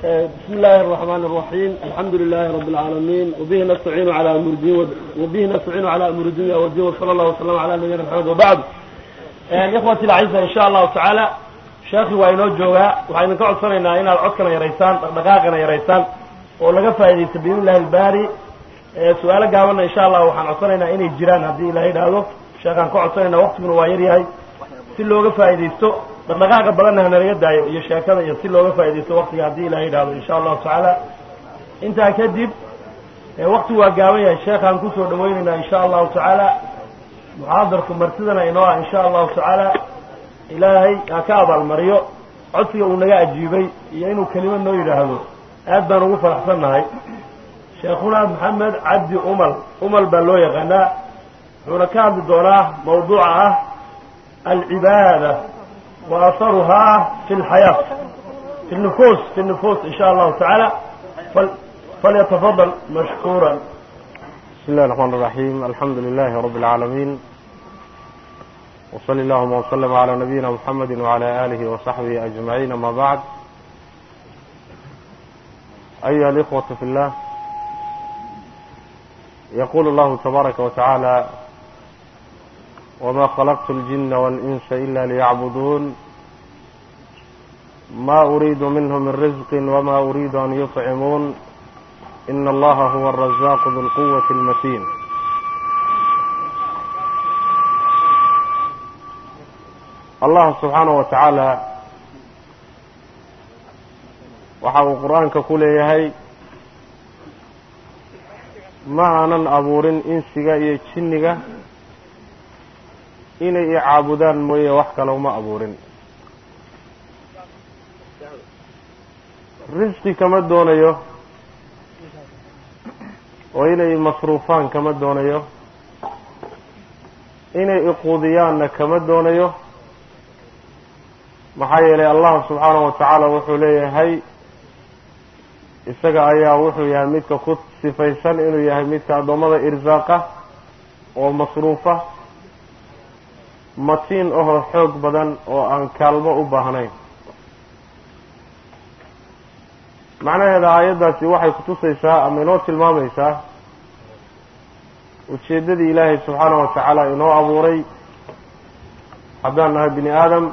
بسم الله الرحمن الرحيم الحمد لله رب العالمين وبه نستعين على أمر الدين وبه نستعين على أمر الدنيا والدين وصلى الله وسلم على نبينا محمد وبعد إخوتي الأعزاء إن شاء الله تعالى sheekhi waa inoo joogaa waxaa idinka codsanaynaa inaad codkana yaraysaan dhaqdhaqaaqana yaraysaan oo laga faaidaysto biidn illahi albaari su-aalo gaabanna insha allah waxaan codsanaynaa inay jiraan haddii ilaha idhaahdo sheekhaan ka codsanayna waktiguna waa yar yahay si looga faaidaysto dhaqdhaqaaqa badanna hanalaga daayo iyo sheekada iyo si looga faaidaysto waktiga haddii ilaha idhaahdo insha allahu tacaala intaa kadib waktigu waa gaaban yahay sheekhaan kusoo dhawaynaynaa insha allahu tacaala muxaadarku martidana inoo ah insha allahu tacaala ilaahay ha ka abaalmariyo codsiga uu naga ajiibay iyo inuu kelimad noo yidhaahdo aad baan ugu faraxsan nahay sheekhuna maxamed cabdi umal umal baa loo yaqaanaa wuxuuna ka hadli doonaa mawduuca ah alcibaada wa aharuhaa fi lxayaa fi nufuus fi nufuus in sha allahu tacaala falyatafadal mashkuura بسم الله الرحمن الرحيم الحمد لله رب العالمين وصلى اللهم وسلم على نبينا محمد وعلى آله وصحبه أجمعين أما بعد أيها الإخوة في الله يقول الله تبارك وتعالى وما خلقت الجن والإنس إلا ليعبدون ما أريد منهم من رزق وما أريد أن يطعمون إن الله هو الرزاق ذو القوة المتين allah subxaanahu wa tacaala waxa uu qur-aanka ku leeyahay ma aanan abuurin insiga iyo jinniga inay i caabudaan mooye wax kale uma abuurin risqi kama doonayo oo inay masruufaan kama doonayo inay iquudiyaanna kama doonayo maxaa yeelay allah subxaanahu wa tacaala wuxuu leeyahay isaga ayaa wuxuu yahay midka ku sifaysan inuu yahay midka addoommada irsaaqa oo masruufa matiin ahoo xoog badan oo aan kaalmo u baahnayn macnaheeda aayaddaasi waxay kutusaysaa ama inoo tilmaamaysaa ujeeddadii ilaahay subxaanahu wa tacaala inoo abuuray haddaan nahay bini aadam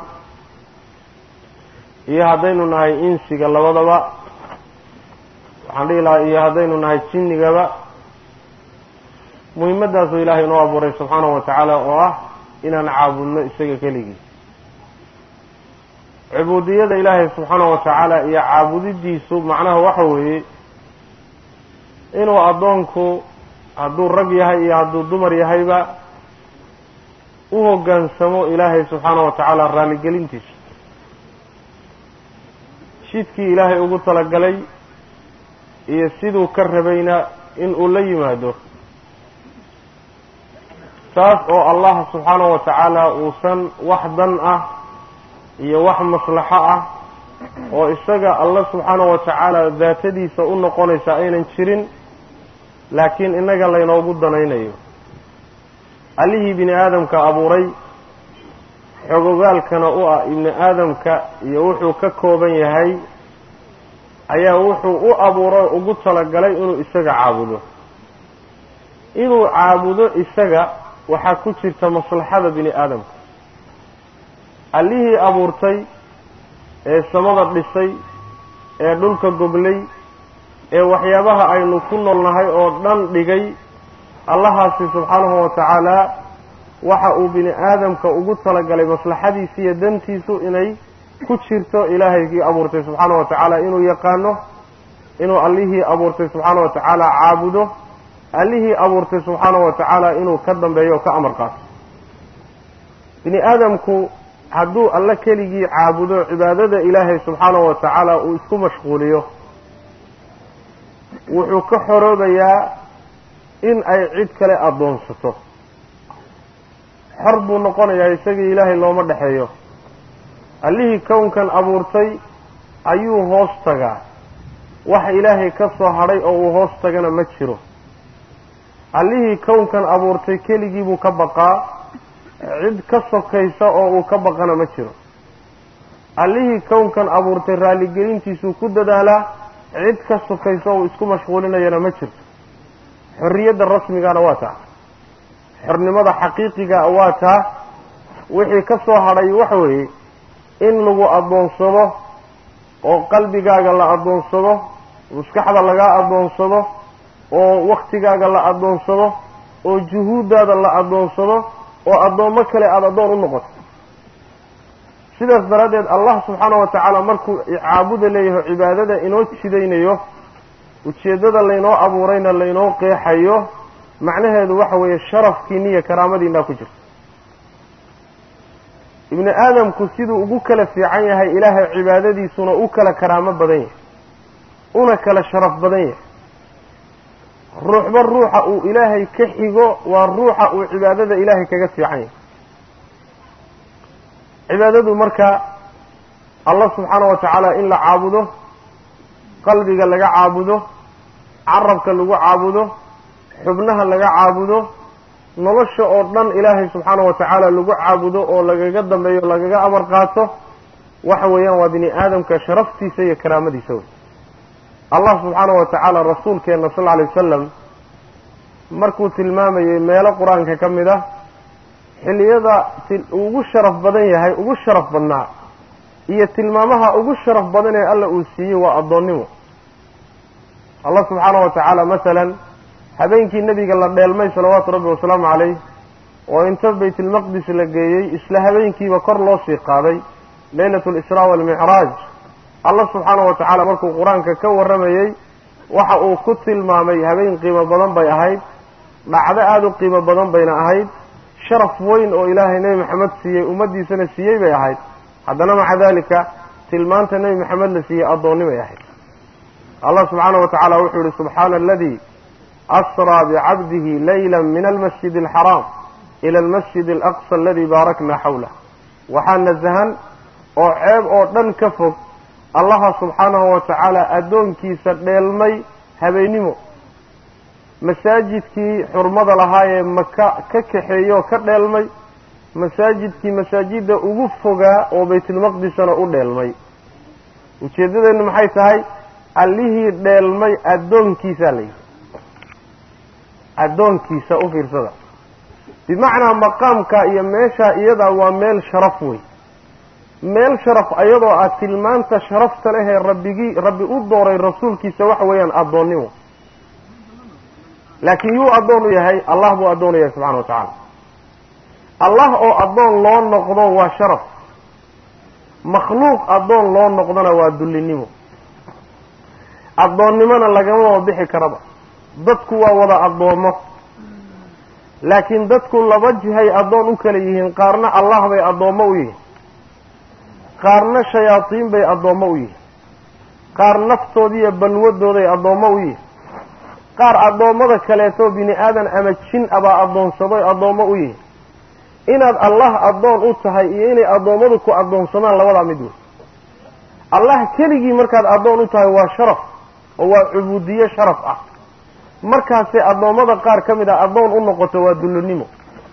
iyo haddaynu nahay insiga labadaba waxaan dhihi lahaa iyo haddaynu nahay jinnigaba muhimaddaasuu ilaahay inoo abuuray subxaanahu wa tacaala oo ah inaan caabudno isaga keligii cubuudiyada ilaahay subxaanahu wa tacaala iyo caabudidiisu macnaha waxa weeye inuu addoonku hadduu rag yahay iyo hadduu dumar yahayba u hoggaansamo ilaahay subxaanahu wa tacaala raaligelintiisa jidkii ilaahay ugu talagalay iyo siduu ka rabayna in uu la yimaado taas oo allah subxaanahu wa tacaala uusan wax dan ah iyo wax maslaxo ah oo isaga alla subxaanahu wa tacaala daatadiisa u noqonaysa aynan jirin laakiin innaga laynoogu danaynayo allihii bini aadamka abuuray xogogaalkana u ah ibni aadamka iyo wuxuu ka kooban yahay ayaa wuxuu u abuuro ugu talagalay inuu isaga caabudo inuu caabudo isaga waxaa ku jirta maslaxada bini aadamka allihii abuurtay ee samada dhisay ee dhulka goglay ee waxyaabaha aynu ku noolnahay oo dhan dhigay allahaasi subxaanahu wa tacaala waxa uu bini aadamka ugu talagalay maslaxadiisi iyo dantiisu inay ku jirto ilaahaygii abuurtay subxaana wa tacaala inuu yaqaano inuu allihii abuurtay subxaana wa tacaala caabudo allihii abuurtay subxaana wa tacaala inuu ka dambeeyo o ka amar qaato bini aadamku hadduu alle keligii caabudo cibaadada ilaahay subxaana wa tacaala uu isku mashquuliyo wuxuu ka xoroobayaa in ay cid kale addoonsato xor buu noqonayaa isagii ilaahay looma dhexeeyo allihii kownkan abuurtay ayuu hoos tagaa wax ilaahay ka soo hadhay oo uu hoos tagana ma jiro allihii kownkan abuurtay keligii buu ka baqaa cid ka sokaysa oo uu ka baqana ma jiro allihii kownkan abuurtay raalligelintiisuu ku dadaalaa cid ka sukayso uu isku mashquulinayana ma jirto xorriyadda rasmigana waa taa xornimada xaqiiqiga waa taa wixii ka soo hadhay waxa weeye in lagu addoonsado oo qalbigaaga la addoonsado maskaxda lagaa addoonsado oo waktigaaga la addoonsado oo juhuuddaada la addoonsado oo addoommo kale aada addoon u noqoto sidaas daraaddeed allah subxaana wa tacaala markuu caabuda leeyahay cibaadada inoo jidaynayo ujeeddada laynoo abuurayna laynoo qeexayo macnaheedu waxa weeye sharafkiinna iyo karaamadiinaa ku jirta ibni aadamku siduu ugu kala fiican yahay ilaahay cibaadadiisuna u kala karaamo badan yahay una kala sharaf badan yahay ruuxba ruuxa uu ilaahay ka xigo waa ruuxa uu cibaadada ilaahay kaga fiican yahay cibaadadu marka allah subxaana wa tacaala in la caabudo qalbiga laga caabudo carabka lagu caabudo xubnaha laga caabudo nolosha oo dhan ilaahay subxaana wa tacaala lagu caabudo oo lagaga dambeeyo lagaga amar qaato waxa weeyaan waa bini aadamka sharaftiisa iyo karaamadiisa wey allah subxaana wa tacaala rasuulkeenna sal lla alay wasalam markuu tilmaamayey meelo qur-aanka ka mid ah xilliyada ugu sharaf badan yahay ugu sharaf badnaa iyo tilmaamaha ugu sharaf badan ee alla uu siiyey waa addoonnimo allah subxaana wa tacaala masalan habeenkii nebiga la dheelmay salawaatu rabbi wasalaamu calayh oo inta baytulmaqdis la geeyey isla habeenkiiba kor loo sii qaaday leylatu alisraa waalmicraaj allah subxaana wa tacaala markuu qur-aanka ka warramayey waxa uu ku tilmaamay habeen qiimo badan bay ahayd dhacdo aada u qiimo badan bayna ahayd sharaf weyn oo ilaahay nebi maxamed siiyey ummaddiisana siiyey bay ahayd haddana maca dalika tilmaanta nebi maxamed la siiyey addoonnimay ahayd allah subxaana wa tacaala wuxuu yihi subxaana aladii asraa bicabdihi layla min almasjid alxaraam ila almasjid alaqsa aladii baarakna xawlah waxaa nasahan oo ceeb oo dhan ka fog allaha subxaanahu wa tacaala addoonkiisa dheelmay habeennimo masaajidkii xurmada lahaa ee maka ka kaxeeyo oo ka dheelmay masaajidkii masaajidda ugu fogaa oo baytulmaqdisana u dheelmay ujeeddadeennu maxay tahay allihii dheelmay addoonkiisaa la yidhi addoonkiisa u fiirsada bimacnaa maqaamka iyo meeshaa iyadaa waa meel sharaf wey meel sharaf ayadoo ah tilmaanta sharafta lehee rabbigii rabbi u dooray rasuulkiisa waxa weeyaan addoonnimo laakiin yuu addoon u yahay allah buu addoon u yahay subxana wa tacaala allah oo addoon loo noqdo waa sharaf makhluuq addoon loo noqdona waa dullinimo addoonnimona lagama bixi karaba dadku waa wada addoommo laakiin dadku laba jihay addoon u kala yihiin qaarna allah bay addoommo u yihiin qaarna shayaadiin bay addoommo u yihiin qaar naftoodiiyo balwadooday addoommo u yihiin qaar addoommada kaleetoo bini aadan ama jin abaa addoonsadoy addoommo u yihiin inaad allah addoon u tahay iyo inay addoommadu ku addoonsadaan labadaa mid wey allah keligii markaad addoon u tahay waa sharaf oo waa cubuudiye sharaf ah markaasay addoommada qaar ka mid ah addoon u noqoto waa dullinimo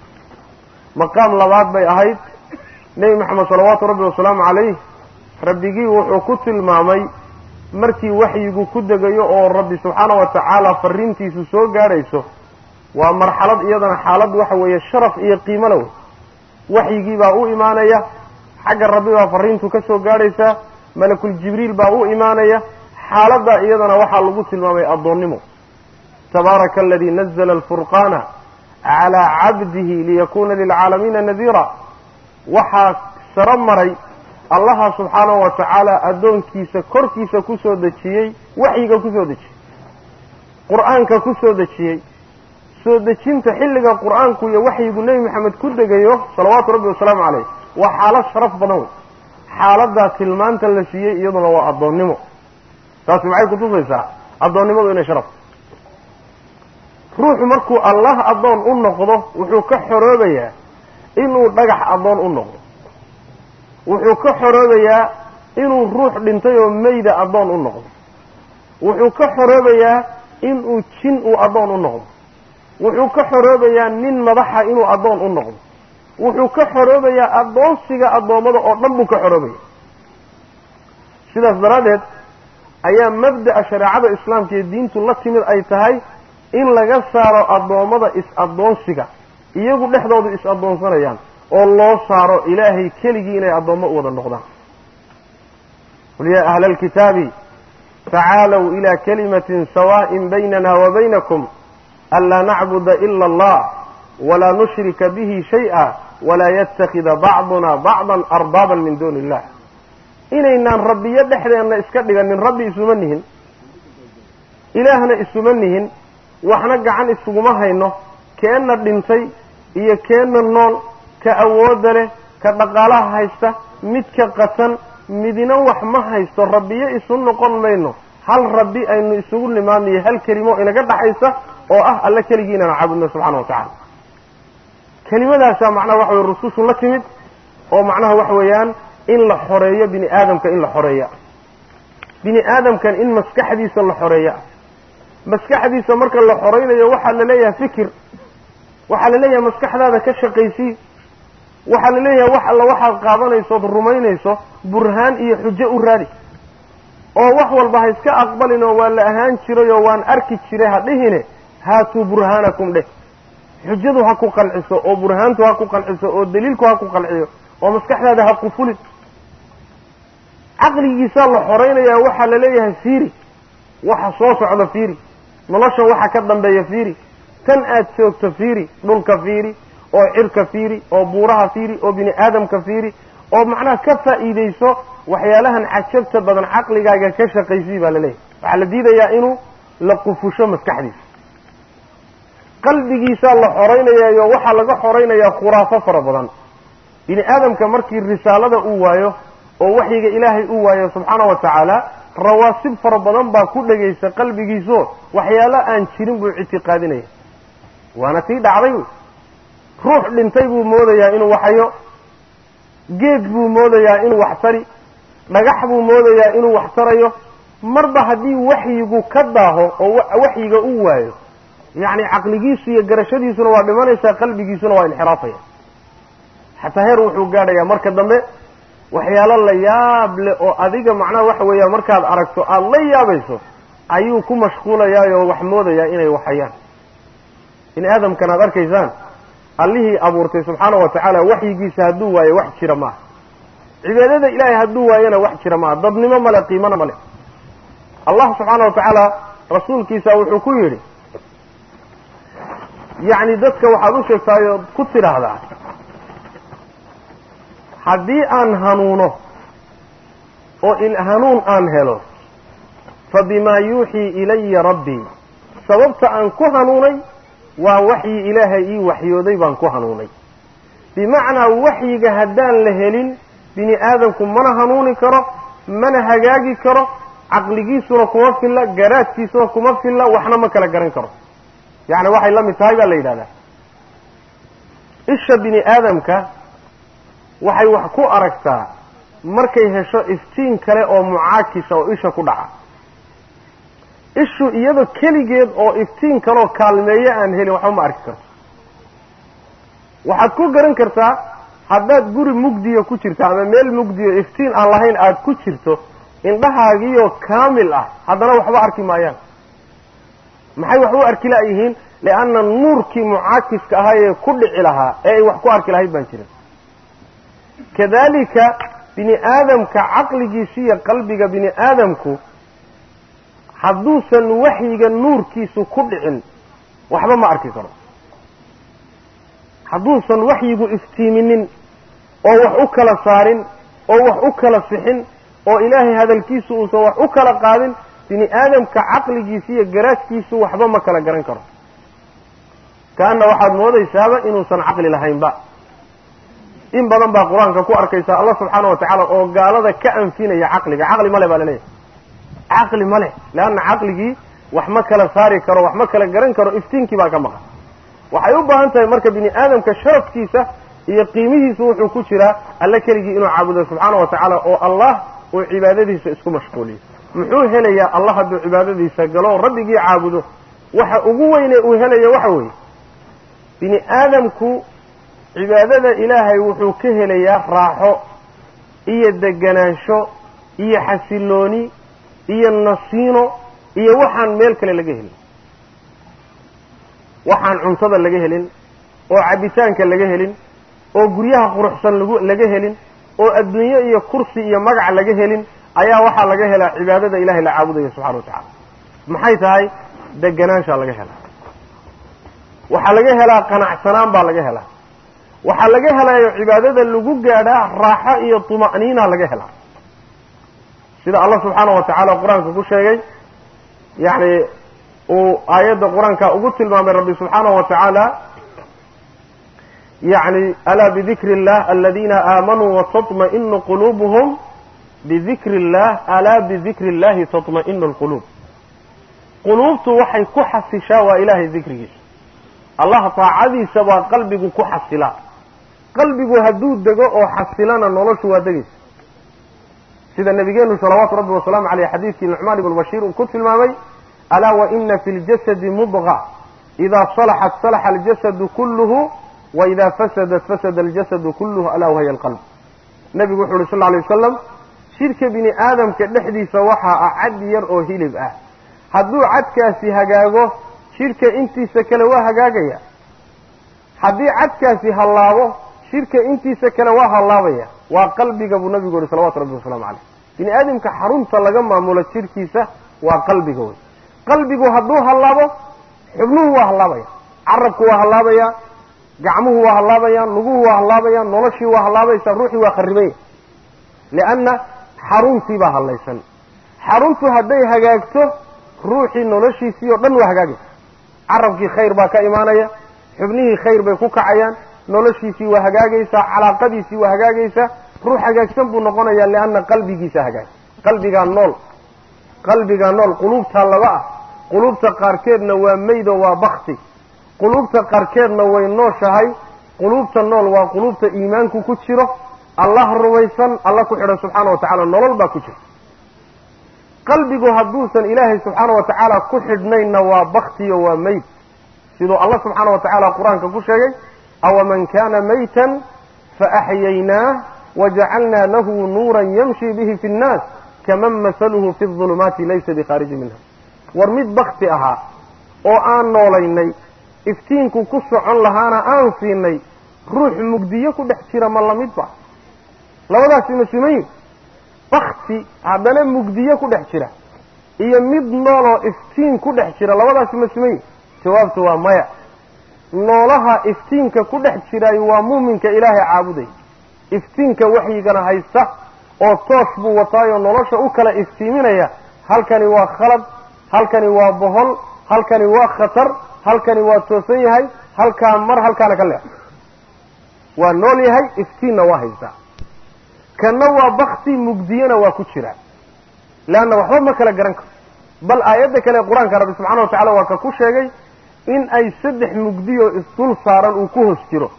maqaam labaad bay ahayd nebi maxamed salawaatu rabbi wasalaamu calayh rabbigii wuxuu ku tilmaamay markii waxyigu ku degayo oo rabbi subxaana wa tacaala fariintiisu soo gaadhayso waa marxalad iyadana xaalad waxa weeye sharaf iyo qiimo la wey waxyigii baa u imaanaya xagga rabbi baa fariintu ka soo gaadhaysaa malakul jibriil baa u imaanaya xaaladdaa iyadana waxaa lagu tilmaamay addoonnimo tabaaraka aladii nazla alfurqaana calaa cabdihi liyakuuna lilcaalamiina nadiira waxaa saro maray allaha subxaanahu wa tacaala addoonkiisa korkiisa ku soo dejiyey waxyiga ku soo dejiyey qur-aanka ku soo dejiyey soo dejinta xilliga qur-aanku iyo waxyigu nebi maxamed ku degayo salawaatu rabbi wasalaamu caleyh waa xaalad sharaf badan wey xaaladaa tilmaanta la siiyey iyaduna waa addoonnimo taasi maxay kutusaysaa addoonnimadu inay sharaf ruuxu markuu allah addoon u noqdo wuxuu ka xoroobayaa inuu dhagax addoon u noqdo wuxuu ka xoroobayaa inuu ruux dhintay oo meyda addoon u noqdo wuxuu ka xoroobayaa inuu jin uu addoon u noqdo wuxuu ka xoroobayaa nin madaxa inuu addoon u noqdo wuxuu ka xoroobayaa addoonsiga addoommada oo dhan buu ka xoroobaya sidaas daraaddeed ayaa mabda'a shareecada islaamka iyo diintu la timid ay tahay in laga saaro addoommada is-addoonsiga iyagu dhexdoodu is-addoonsanayaan oo loo saaro ilaahay keligii inay addoommo u wada noqdaan qul yaa ahla alkitaabi tacaalow ilaa kalimatin sawaa'in baynana wa baynakum anlaa nacbuda ila allah walaa nushrika bihi shay-a walaa yatakida bacduna bacdan arbaaban min duuni illah inaynaan rabbiyo dhexdeenna iska dhiganin rabbi isuma nihin ilaahna isuma nihin waxna gacan isuguma hayno keenna dhintay iyo keenna nool ka awoodda leh ka dhaqaalaha haysta midka qasan midina wax ma haysto rabbiyo isu noqon mayno hal rabbi aynu isugu nimaadnayo hal kelimo inaga dhaxaysa oo ah alle keligii inaanu caabudno subxana wa tacaala kelimadaasaa macnaha waxa weye rusushu la timid oo macnaha waxa weeyaan in la xoreeyo bini aadamka in la xoreeya bini aadamkan in maskaxdiisa la xoreeya maskaxdiisa marka la xoraynayo waxaa la leeyahay fikir waxaa la leeyahay maskaxdaada ka shaqaysii waxaa la leeyahay wax alla waxaad qaadanayso ood rumaynayso burhaan iyo xujo u raadi oo wax walba ha iska aqbalin oo waa la ahaan jiray oo waan arki jiray ha dhihine haatuu burhaanakum dheh xujadu ha ku qanciso oo burhaantu ha ku qanciso oo daliilku ha ku qanciyo oo maskaxdaada ha qufulin caqligiisaa la xoraynayaa waxaa la leeyahay fiiri waxa soo socda fiiri nolosha waxa ka dambeeya fiiri tan aad joogto fiiri dhulka fiiri oo cirka fiiri oo buuraha fiiri oo bini aadamka fiiri oo macnaha ka faa'iidayso waxyaalahan cajabta badan caqligaaga ka shaqaysii baa la leeyahay waxaa la diidayaa inuu la qufusho maskaxdiisa qalbigiisaa la xoraynayaayo waxaa laga xoraynayaa khuraafo fara badan bini aadamka markii risaalada uu waayo oo waxyiga ilaahay uu waayo subxaana wa tacaala rawaasib fara badan baa ku dhegaysa qalbigiiso waxyaalo aan jirin buu ictiqaadinaya waana tii dhacday ruux dhintay buu moodayaa inuu waxayo geed buu moodayaa inuu wax tari dhagax buu moodayaa inuu wax tarayo marba haddii waxyigu ka daaho oo waxyiga uu waayo yacni caqligiisu iyo garashadiisuna waa dhimanaysaa qalbigiisuna waa inxiraafaya xataa heer wuxuu gaadhayaa marka dambe waxyaalo la yaab leh oo adiga macnaha waxa weeya markaad aragto aada la yaabayso ayuu ku mashquulayaayoo wax moodayaa inay waxayaan bini aadamkan aad arkaysaan allihii abuurtay subxaana wa tacaala waxyigiisa hadduu waayo wax jira maaha cibaadada ilaahay hadduu waayona wax jira maaha dadnimo male qiimana male allah subxaana wa tacaala rasuulkiisa wuxuu ku yidhi yacni dadka waxaad u sheegtaayoo ku tidhaahdaa haddii aan hanuuno oo il hanuun aan helo fa bimaa yuuxii ilaya rabbii sababta aan ku hanuunay waa waxyi ilaahay ii waxyooday baan ku hanuunay bimacnaa waxyiga haddaan la helin bini aadamku mana hanuuni karo mana hagaagi karo caqligiisuna kuma filla garaadkiisuna kuma filla waxna ma kala garan karo yacni waxay la mid tahay baa la yidhahdaa isha bini aadamka waxay wax ku aragtaa markay hesho iftiin kale oo mucaakisa oo isha ku dhaca ishu iyadoo keligeed oo iftiin kaleoo kaalmeeyo aan helin waxba ma arki karto waxaad ku garan kartaa haddaad guri mugdiya ku jirto ama meel mugdiyo iftiin aan lahayn aada ku jirto indhahaagiioo kaamil ah haddana waxba arki maayaan maxay wax u arki la'yihiin lianna nuurkii mucaakiska ahaa ee ku dhici lahaa ee ay wax ku arki lahayd baan jirin kadalika bini aadamka caqligiisa iyo qalbiga bini aadamku hadduusan waxyiga nuurkiisu ku dhicin waxba ma arki karo hadduusan waxyigu iftiiminin oo wax u kala saarin oo wax u kala sixin oo ilaahay hadalkiisu uusan wax u kala qaadin bini aadamka caqligiisa iyo garaadkiisu waxba ma kala garan karo kaana waxaad moodaysaaba inuusan caqli lahaynba in badan baa qur-aanka ku arkaysa allah subxaana wa tacaala oo gaalada ka anfinaya caqliga caqli male baa laleeyahay caqli male leanna caqligii wax ma kala saari karo wax ma kala garan karo iftiinkii baa ka maqan waxay u baahan tahay marka bini aadamka sharafkiisa iyo qiimihiisu wuxuu ku jiraa alle keligii inuu caabudo subxaana wa tacaala oo allah uu cibaadadiisa isku mashquuliyo muxuu helayaa allah hadduu cibaadadiisa galo rabbigii caabudo waxa ugu weyne uu helaya waxa weeye bini aadamku cibaadada ilaahay wuxuu ka helayaa raaxo iyo deganaansho iyo xasilooni iyo nasiino iyo waxaan meel kale laga helin waxaan cuntada laga helin oo cabitaanka laga helin oo guryaha quruxsan lagu laga helin oo adduunye iyo kursi iyo magac laga helin ayaa waxaa laga helaa cibaadada ilahay la caabudayo subxana wa tacaala maxay tahay deganaanshaa laga helaa waxaa laga helaa qanacsanaan baa laga helaa waxaa laga helayo cibaadada lagu gaadhaa raaxo iyo tuma'niina laga helaa sida allah subxaana wa tacaala qur-aanka ku sheegay yacni uu aayadda qur-aanka ugu tilmaamay rabbi subxaanahu wa tacaala yacni alaa bidikri illah aladina aamanuu watatma'inu quluubuhum bidikri illah alaa bidikri illahi tatma'inu alquluub quluubtu waxay ku xasishaa waa ilaahay dikrigiisa allah taacadiisa baa qalbigu ku xasilaa qalbigu hadduu dego oo xasilana noloshu waa degaysa sida nabigeenu salawaatu rabbi wasalaamu caleyh xadiidkii nucmaan ibnu bashiir uu ku tilmaamay alaa wa ina fi ljasadi mudqa idaa salaxat salaxa aljasadu kulluhu wa idaa fasadat fasada aljasadu kulluhu alaa wahya alqalb nebigu wuxu uhi sal lla lay wasalam jidhka bini aadamka dhexdiisa waxaa ah cad yar oo hilib ah hadduu cadkaasi hagaago jidhka intiisa kale waa hagaagaya haddii cadkaasi hallaabo jidhka intiisa kale waa hallaabaya waa qalbiga buu nabigu yihi salawatu rabbi wasalaamu caleyh bini aadamka xarunta laga maamulo jidhkiisa waa qalbiga wey qalbigu hadduu hallaabo xubnuhu waa hallaabaya carabku waa hallaabaya gacmuhu waa hallaabayaan luguhu waa hallaabayaan noloshii waa hallaabaysaa ruuxii waa kharibanya lianna xaruntii baa hallaysan xaruntu hadday hagaagto ruuxii noloshiisii oo dhan waa hagaagaysa carabkii khayr baa ka imaanaya xubnihii khayr bay ku kacayaan noloshiisii waa hagaagaysaa calaaqadiisii waa hagaagaysaa ruux hagaagsan buu noqonayaa lianna qalbigiisa hagaag qalbigaa nool qalbigaa nool quluubtaa laba ah quluubta qaarkeedna waa meydo waa bakti quluubta qaarkeedna way nooshahay quluubta nool waa quluubta iimaanku ku jiro allah rumaysan alla ku xidhan subxaana wa tacaala nolol baa ku jira qalbigu hadduusan ilaahay subxaana wa tacaala ku xidhnaynna waa baktiyo waa meyd siduu allah subxaana wa tacaala qur-aanka ku sheegay awaman kana maytan faaxyaynaah wajacalnaa lahu nuuran yamshi bihi fi nnaas kaman masaluhu fi ظulumaati laysa bikhaariji minha war mid bakti ahaa oo aan noolaynay iftiinku ku socon lahaana aan siinay ruux mugdiyo ku dhex jira ma lamidba labadaasi ma simayin bakti haddana mugdiyo ku dhex jira iyo mid nooloo iftiin ku dhex jira labadaasi ma simayin jawaabtu waa maya noolaha iftiinka ku dhex jiraayo waa muuminka ilaahay caabuday iftiinka waxyigana haysta oo toosh buu wataayoo nolosha u kala iftiiminaya halkani waa khalad halkani waa bohol halkani waa khatar halkani waa toosan yahay halkaa mar halkaana ka leex waa nool yahay iftiinna waa haystaa kanna waa bakti mugdiyana waa ku jiraa leanna waxba ma kala garan karo bal aayadda kale qur-aanka rabbi subxana wa tacala waa ka ku sheegay in ay saddex mugdiyo isdul saaran uu ku hoos jiro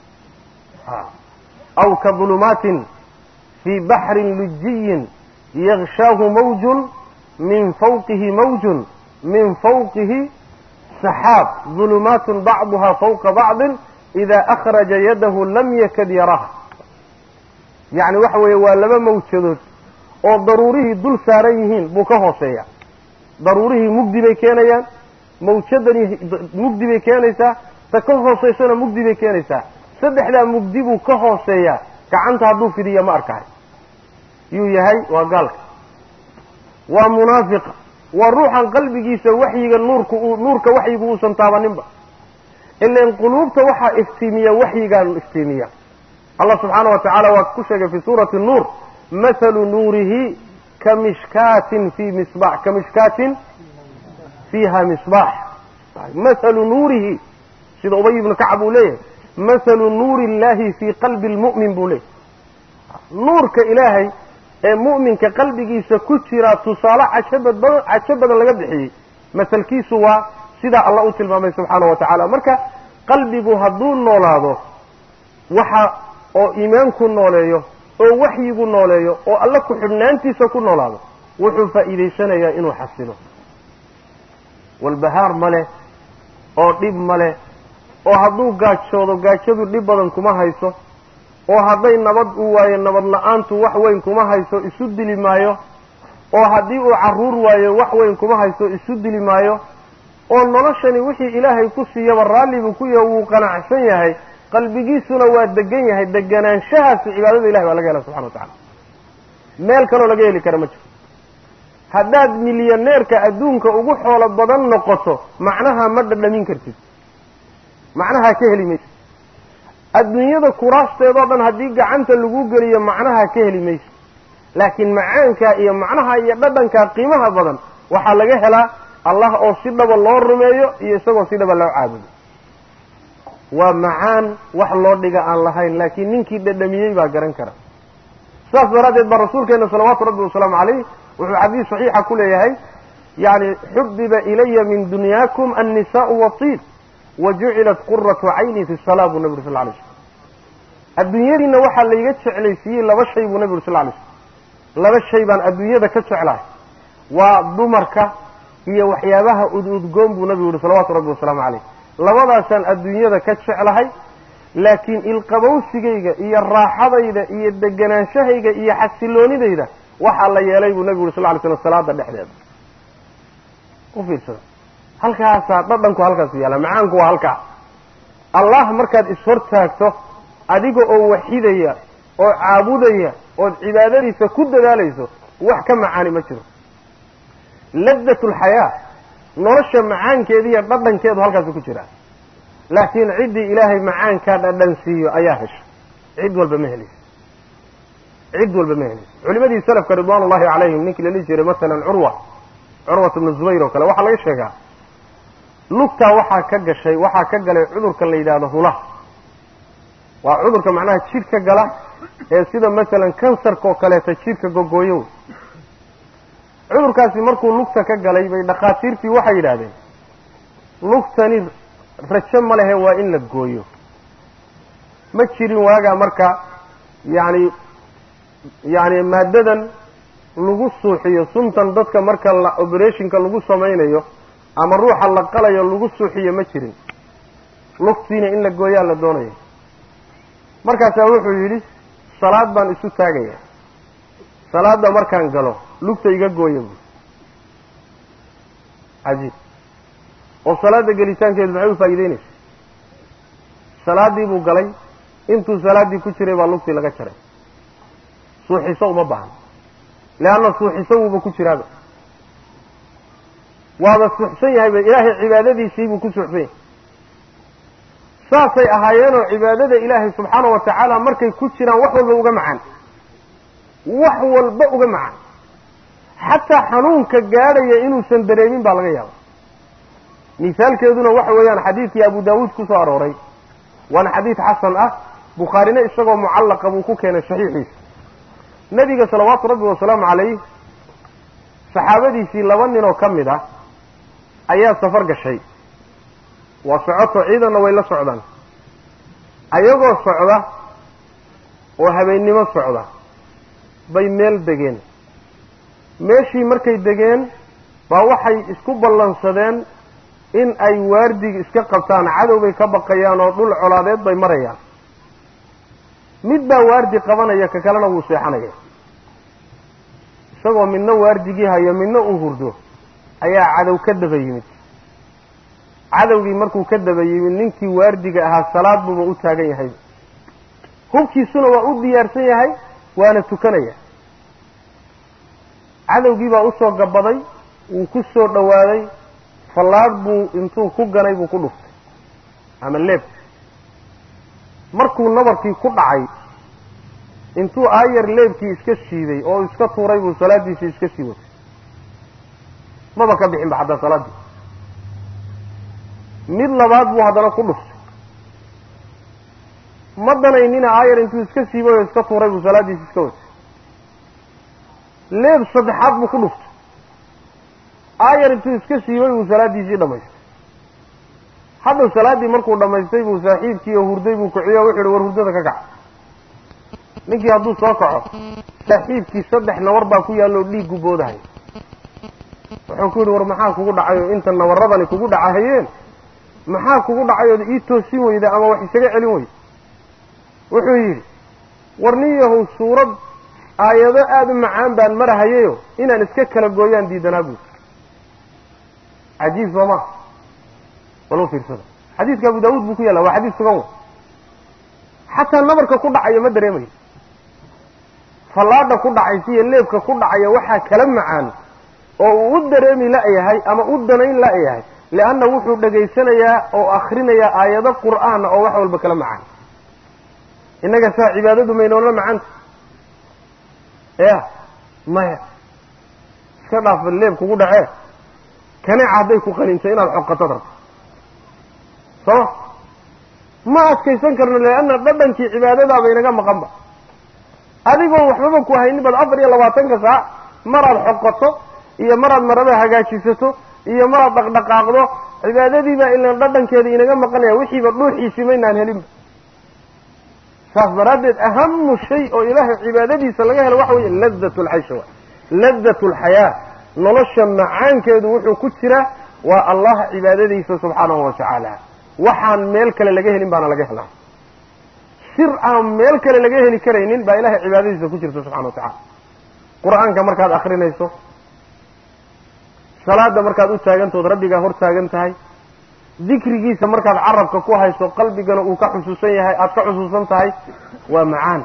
aw ka dulumaatin fii baxrin lujiyin yakshaahu mawjun min fawqihi mawjun min fawqihi saxaab dulumaatun bacduha fawqa bacdin idaa akhraja yadahu lam yakad yaraha yacni waxa weeye waa laba mawjadood oo daruurihii dul saaran yihiin buu ka hooseeya daruurihii mugdi bay keenayaan mawjadani mugdi bay keenaysaa ta ka hooseysana mugdi bay keenaysaa saddexdaa mugdi buu ka hooseeyaa gacanta hadduu fidiya ma arkahay yuu yahay waa gaalka waa munaafiqa waa ruuxan qalbigiisa waxyiga nuurka nuurka waxyigu uusan taabaninba ilan quluubta waxaa iftiimiya waxyigaanu iftiimiya allah subxaana wa tacaala waa ku sheegay fi suurati nuur mathalu nuurihi ka mishkaatin fi misbax ka mishkaatin fiiha misbaax mathalu nuurihi sida ubay ibnu kacab uu leeyahay mathalu nuuri illahi fii qalbi lmu'min buu leeyahay nuurka ilaahay ee mu'minka qalbigiisa ku jiraa tusaale cajabad badan cajo badan laga bixiyey masalkiisu waa sidaa allah u tilmaamay subxaana wa tacaala marka qalbigu hadduu noolaado waxa oo iimaanku nooleeyo oo waxyigu nooleeyo oo alla ku xidhnaantiisa ku noolaado wuxuu faa'iidaysanayaa inuu xasilo walbahaar ma leh oo dhib ma leh oo hadduu gaajoodo gaajadu dhib badan kuma hayso oo hadday nabad u waayo nabad la-aantu wax weyn kuma hayso isu dili maayo oo haddii uu carruur waayo wax weyn kuma haysto isu dili maayo oo noloshani wixii ilaahay ku siiyaba raalli buu ku yahay wuu qanacsan yahay qalbigiisuna waa degan yahay deganaanshahaasi cibaadada ilahay baa laga hela subxana wa tacala meel kaloo laga heli kara ma jiro haddaad milyaneerka adduunka ugu xoolo badan noqoto macnaha ma dhadhamin kartid macnaha ka heli mayso adduunyada kuraasteedoo dhan haddii gacanta lagu geliyo macnaha ka heli mayso laakiin macaanka iyo macnaha iyo dhadhanka qiimaha badan waxaa laga helaa allah oo si dhaba loo rumeeyo iyo isagoo si dhaba loo caabudo waa macaan wax loo dhiga aan lahayn laakiin ninkii dhadhamiyey baa garan kara saas daraaddeed baa rasuulkeena salawaatu rabbi wasalaamu calayh wuxuu xadiis saxiixa ku leeyahay yani xubiba ilaya min dunyaakum annisaau watiib wa jucilat quratu cayni fi salaa buu nabi uri sal lay slm adduunyadiina waxaa layga jeclaysiiyey laba shay buu nabi uri sal lay slm laba shay baan adduunyada ka jeclahay waa dumarka iyo waxyaabaha ududgoon buu nabigu yihi salawaatu rabbi wasalaamu calayh labadaasaan adduunyada ka jeclahay laakiin ilqabowsigayga iyo raaxadayda iyo deganaanshahayga iyo xasiloonidayda waxaa la yeelay buu nabigu yuri sal ly slam salaada dhexdeeda u fiirsada halkaasaa dhadhanku halkaas yaala macaanku waa halkaa allah markaad ishortaagto adiga oo waxidaya oo caabudaya ood cibaadadiisa ku dadaalayso wax ka macaani ma jiro ladat lxayaa nolosha macaankeeda iyo dhadhankeedu halkaasu ku jiraa laakiin ciddii ilaahay macaankaa dhadhan siiyo ayaa hesha cid walba ma helayso cid walba ma helayso culimadii salafka ridwaan ullahi calayhim ninkii la dhihi jiray masalan curwa curwat bnu zubayr oo kale waxaa laga sheegaa lugtaa waxaa ka gashay waxaa ka galay cudurka la yidhaahdo hula waa cudurka macnaha jidhka gala ee sida masalan kansarka oo kaleeta jidhka gogooyo cudurkaasi markuu lugta ka galay bay dhakhaatiirtii waxay yidhaahdeen lugtani rajo ma lehe waa in la gooyo ma jirin waagaa marka yacni yacni maaddadan lagu suuxiyo suntan dadka marka la operationka lagu samaynayo ama ruuxa la qalayo lagu suuxiyo ma jirin lugtiina in la gooyaa la doonaya markaasaa wuxuu yidhi salaad baan isu taagaya salaadda markaan galo lugta iga gooya buui cajiib oo salaadda gelitaankeedu maxay u faa'iideynaysa salaaddii buu galay intuu salaaddii ku jiray baa lugtii laga jaray suuxiso uma baahno leanna suuxiso wuuba ku jiraaba waaba suuxsan yahayba ilaahay cibaadadiisii buu ku suuxsan yahay saasay ahaayeenoo cibaadada ilaahay subxaana wa tacaala markay ku jiraan wax walba uga macaan wax walba uga macaan xataa xanuunka gaadhaya inuusan dareemin baa laga yaaba misaalkeeduna waxa weeyaan xadiidkii abu daawuud ku soo arooray waana xadiid xasan ah bukhaarina isagoo mucallaqa buu ku keenay saxiixiisa nebiga salawaatu rabbi wasalaamu calayh saxaabadiisii laba nin oo ka mid ah ayaa safar gashay waa socoto ciidanna way la socdaan ayagoo socda oo habeennimo socda bay meel degeen meeshii markay degeen baa waxay isku ballansadeen in ay waardiga iska qabtaan cadow bay ka baqayaan oo dhul colaadeed bay marayaan mid baa waardi qabanaya ka kalena wuu seexanaya isagoo midna waardigii hayo midna uu hurdo ayaa cadow ka daba yimid cadowgii markuu ka daba yimid ninkii waardiga ahaa salaad buuba u taagan yahay hubkiisuna waa u diyaarsan yahay waana tukanaya cadowgii baa usoo gabaday wuu ku soo dhowaaday fallaadh buu intuu ku ganay buu ku dhuftay ama leeb markuu nabarkii ku dhacay intuu aayar leebkii iska shiiday oo iska tuuray buu salaaddiisii iska sii watay maba ka bixin ba xataa salaaddii mid labaad buu haddana ku dhuftay ma danaynina aayar intuu iska siibay oo iska tuuray buu salaaddiisi iska watay leeb saddexaad buu ku dhuftay aayar intuu iska siibay buu salaaddiisii dhamaystay hadhow salaaddii markuu dhammaystay buu saaxiibkii oo hurday buu kiciyo wuxu uhi war hurdada ka kac ninkii hadduu soo kaco saaxiibkii saddex nawar baa ku yaalloo dhiiggu boodahay wuxuu ku yidhi war maxaa kugu dhacay oo inta nawaradani kugu dhacahayeen maxaa kugu dhacay ood ii toosin weyda ama wax isaga celin weyda wuxuu yidhi war nin yahow suurad aayado aada u macaan baan marahayayo inaan iska kala gooyaan diidanaa buuri cajiib soo maa bal u fiirsada xadiidka abu daawuud buu ku yaalla waa xadiis sugan wa xataa nabarka ku dhacayo ma dareemayo fallaadha ku dhacaysa iyo leebka ku dhacaya waxaa kala macaan oo uu u dareemi la-yahay ama u danayn la-yahay lianna wuxuu dhegaysanayaa oo akrinayaa aayado qur'aana oo wax walba kala macaan innaga saa cibaadadu maynoola macanta ya maya iska dhaafa leeb kugu dhacee kaneeca hadday ku qaninto inaad xoqatad rabto soo ma adkaysan karno lianna dhadhankii cibaadadaaba inaga maqanba adigoo waxbaba ku haynin baad afar iyo labaatanka saac maraad xoqato iyo maraad marada hagaajisato iyo maraad dhaqdhaqaaqdo cibaadadiibaa ilan dhadhankeeda inaga maqanaya wixiiba dhuuxiisii maynaan helinba saas daraaddeed ahamu shay oo ilaahay cibaadadiisa laga helo waxa weeye ladat lcaysha wa ladat lxayaa nolosha macaankeedu wuxuu ku jiraa waa allah cibaadadiisa subxaanahu wa tacaala waxaan meel kale laga helin baana laga helaa sir aan meel kale laga heli karaynin baa ilahay cibaadadiisa ku jirta subxana wa tacala qur-aanka markaad akrinayso salaada markaad u taagantood rabbigaa hor taagan tahay dikrigiisa markaad carabka ku hayso qalbigana uu ka xusuusan yahay aada ka xusuusan tahay waa macaan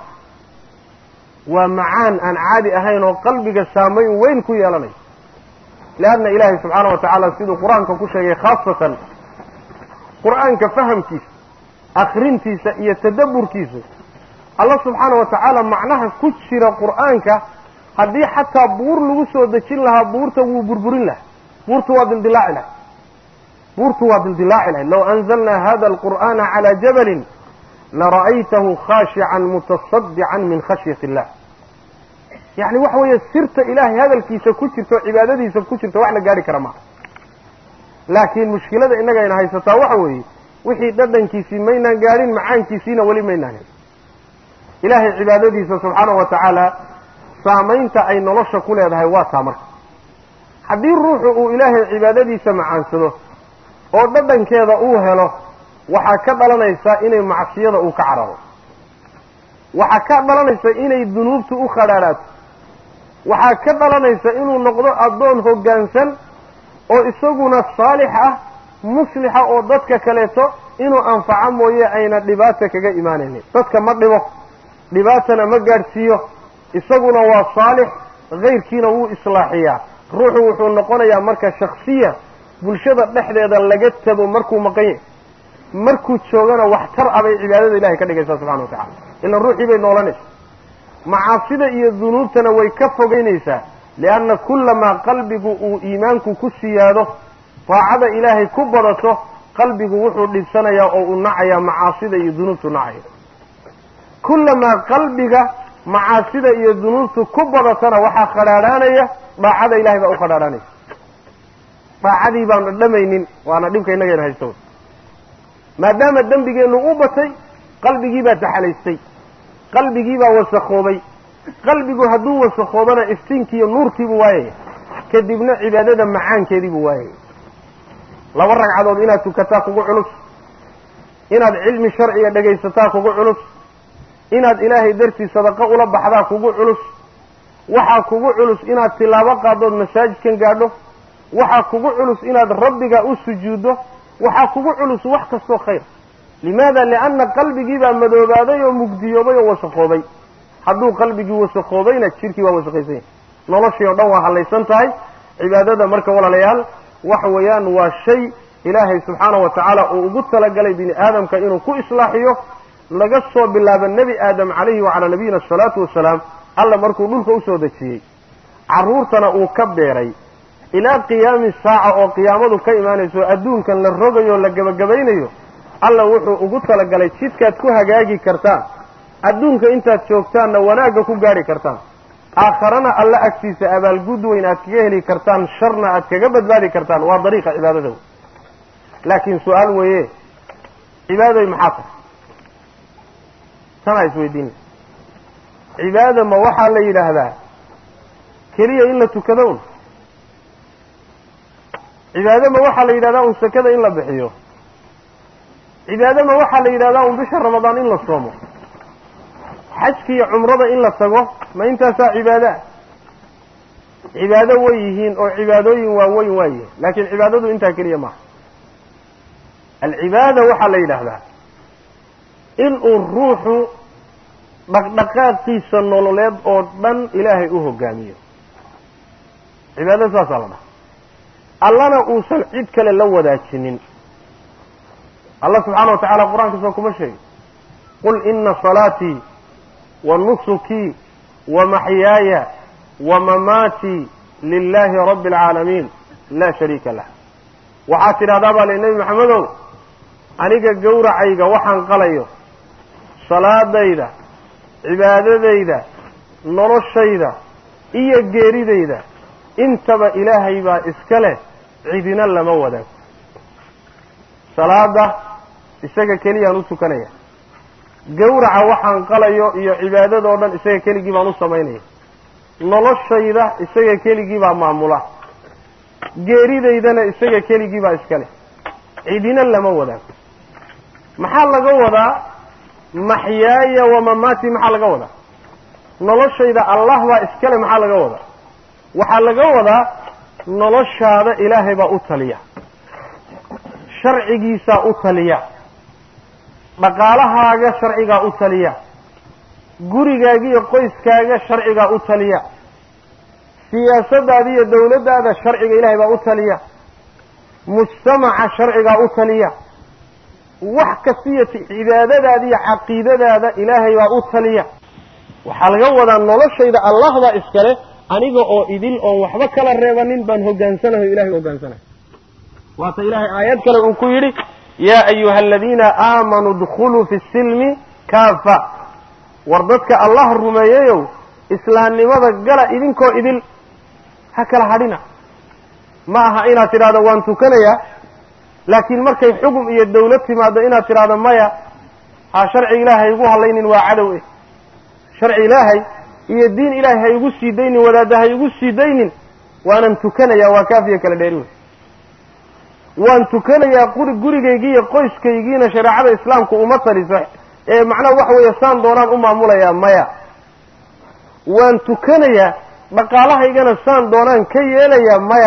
waa macaan aan caadi ahayn oo qalbiga saamayn weyn ku yeelanayo leanna ilaahay subxaana wa tacaala siduu qur-aanka ku sheegay khaasatan qur-aanka fahamkiisa akrintiisa iyo tadabburkiisu alla subxaana wa tacaala macnaha ku jira qur-aanka haddii xataa buur lagu soo dejin lahaa buurta wuu burburin lahaa buurtu waa dildilaaci lahay buurtu waa dildilaaci lahay low anzalnaa hada alqur'aana calaa jabalin lara'aytahu khaashican mutasadican min khashyati illah yacni waxa weeye sirta ilaahay hadalkiisa ku jirta oo cibaadadiisa ku jirta wax la gaari kara maaha laakiin mushkilada innagayna haysataa waxa weeye wixii dhadhankiisii maynaan gaadhin macaankiisiina weli maynaan helin ilaahay cibaadadiisa subxaanahu wa tacaala saamaynta ay nolosha ku leedahay waa taa marka haddii ruuxu uu ilaahay cibaadadiisa macaansado oo dhadhankeeda uu helo waxaa ka dhalanaysa inay macsiyada uu ka cararo waxaa ka dhalanaysa inay dunuubtu u khadhaadhaato waxaa ka dhalanaysa inuu noqdo addoon hoggaansan oo isaguna saalix ah muslixa oo dadka kaleeto inuu anfaco mooye ayna dhibaata kaga imaanaynin dadka ma dhibo dhibaatana ma gaadhsiiyo isaguna waa saalix kayrkiina wuu islaaxiyaa ruuxu wuxuu noqonayaa marka shaksiya bulshada dhexdeeda laga tago markuu maqan yahy markuu joogana waxtar ah bay cibaadada ilahay ka dhigaysaa subxana wa tacala ilaan ruuxii bay noolanaysa macaasida iyo dunuubtana way ka fogeynaysaa lianna kullamaa qalbigu uu iimaanku ku siyaado daacada ilaahay ku badato qalbigu wuxuu dhibsanayaa oo uu nacayaa macaasida iyo dunuubtu nacaya kullamaa qalbiga macaasida iyo dunuubtu ku badatana waxaa khadhaadhaanaya daacada ilahay baa u khadhaadhaanaysa daacadii baanu dhamaynin waana dhibka innagayna haysto maadaama dembigeennu u batay qalbigii baa taxalaystay qalbigii baa wasakhoobay qalbigu hadduu wasakhoobana iftiinkiiyo nuurkiibuu waayaya kadibna cibaadada macaankeediibuu waayaya laba ragcadood inaad tukataa kugu culus inaad cilmi sharciga dhegaysataa kugu culus inaad ilaahay dartii sadaqo ula baxdaa kugu culus waxaa kugu culus inaad tilaabo qaadood masaajidkan gaadho waxaa kugu culus inaad rabbiga u sujuuddo waxaa kugu culus wax kastoo khayr limaada lianna qalbigii baa madoobaaday oo mugdiyoobay oo wasakhoobay hadduu qalbigii wasakoobayna jidhkii waa wasaqaysan yahay noloshii oo dhan waa hallaysan tahay cibaadada marka walaalayaal waxa weeyaan waa shay ilaahay subxaana wa tacaala uu ugu talagalay bini aadamka inuu ku islaaxiyo laga soo bilaabo nebi aadam calayhi wacalaa nabiyina asalaatu wasalaam alla markuu dhulka usoo dejiyey carruurtana uu ka beeray ilaa qiyaami saaca oo qiyaamadu ka imaanayso adduunkan la rogayo o la gebagabaynayo alla wuxuu ugu talagalay jidkaad ku hagaagi kartaan adduunka intaad joogtaanna wanaagga ku gaadhi kartaan aakharana alla agtiisa abaalgud weyn aad kaga heli kartaan sharna aad kaga badbaadi kartaan waa dariiqa cibaadada wey laakiin su-aal weeye cibaaday maxaa tahay tanaa isweydiina cibaada ma waxaa la yidhaahdaa keliya in la tukado un cibaado ma waxaa la yidhahdaa un sakada in la bixiyo cibaado ma waxaa la yidhahdaa un bisha ramadaan in la soomo xajka iyo cumrada in la tago ma intaasaa cibaadaa cibaado way yihiin oo cibaadooyin waaweyn waa yihiin laakiin cibaadadu intaa keliya maaha alcibaada waxaa la yidhaahdaa inuu ruuxu dhaqdhaqaaqiisa nololeed oo dhan ilaahay u hogaamiyo cibaado saasaa la dhaha allana uusan cid kale la wadaajinin allah subxaana wa tacala qur-aankiisa kuma sheegay qul ina salaatii wa nusukii wa maxyaaya wa mamaatii lilaahi rabbi alcaalamiin laa shariika lah waxaad tidhahdaa baa li nebi maxamedow aniga gowracayga waxaan qalayo salaadayda cibaadadayda noloshayda iyo geeridayda intaba ilaahay baa iska leh cidina lama wadaago salaada isaga keliyaan u tukanaya gowraca waxaan qalayo iyo cibaadadoo dhan isaga keligii baan u samaynaya noloshayda isaga keligii baa maamula geeridaydana isaga keligii baa iska leh cidina lama wadaago maxaa laga wadaa maxyaaya wamamaati maxaa laga wadaa noloshayda allah baa iskale maxaa laga wadaa waxaa laga wadaa noloshaada ilaahay baa u taliya sharcigiisaa u taliya dhaqaalahaaga sharcigaa u taliya gurigaaga iyo qoyskaaga sharcigaa u taliya siyaasadaada iyo dawladdaada sharciga ilaahay baa u taliya mujtamaca sharcigaa u taliya wax kastiyo cibaadadaada iyo caqiidadaada ilaahay baa u taliya waxaa laga wadaa noloshayda allah baa iskale aniga oo idil oon waxba kala reebanin baan hogaansanahay o ilahay hogaansanahay waata ilaahay aayad kale uu ku yidhi yaa ayuha aladiina aamanuu dkhuluu fi silmi kaafa war dadka allah rumeeyayow islaamnimada gala idinkoo idil ha kala hadhina ma aha inaad tidhahdo waan tukanayaa laakiin markay xugum iyo dawlad timaado inaad tidhahdo maya ha sharci ilaahay igu hadlaynin waa cadow eh sharci ilaahay iyo diin ilaahay ha igu sii daynin wadaadda ha igu sii daynin waanan tukanayaa waa kaafiya kala dheeri wey waan tukanayaa quri gurigaygii iyo qoyskaygiina shareecada islaamku uma taliso ee macnaha waxa weeye saan doonaan u maamulayaa maya waan tukanayaa dhaqaalahaygana saan doonaan ka yeelayaa maya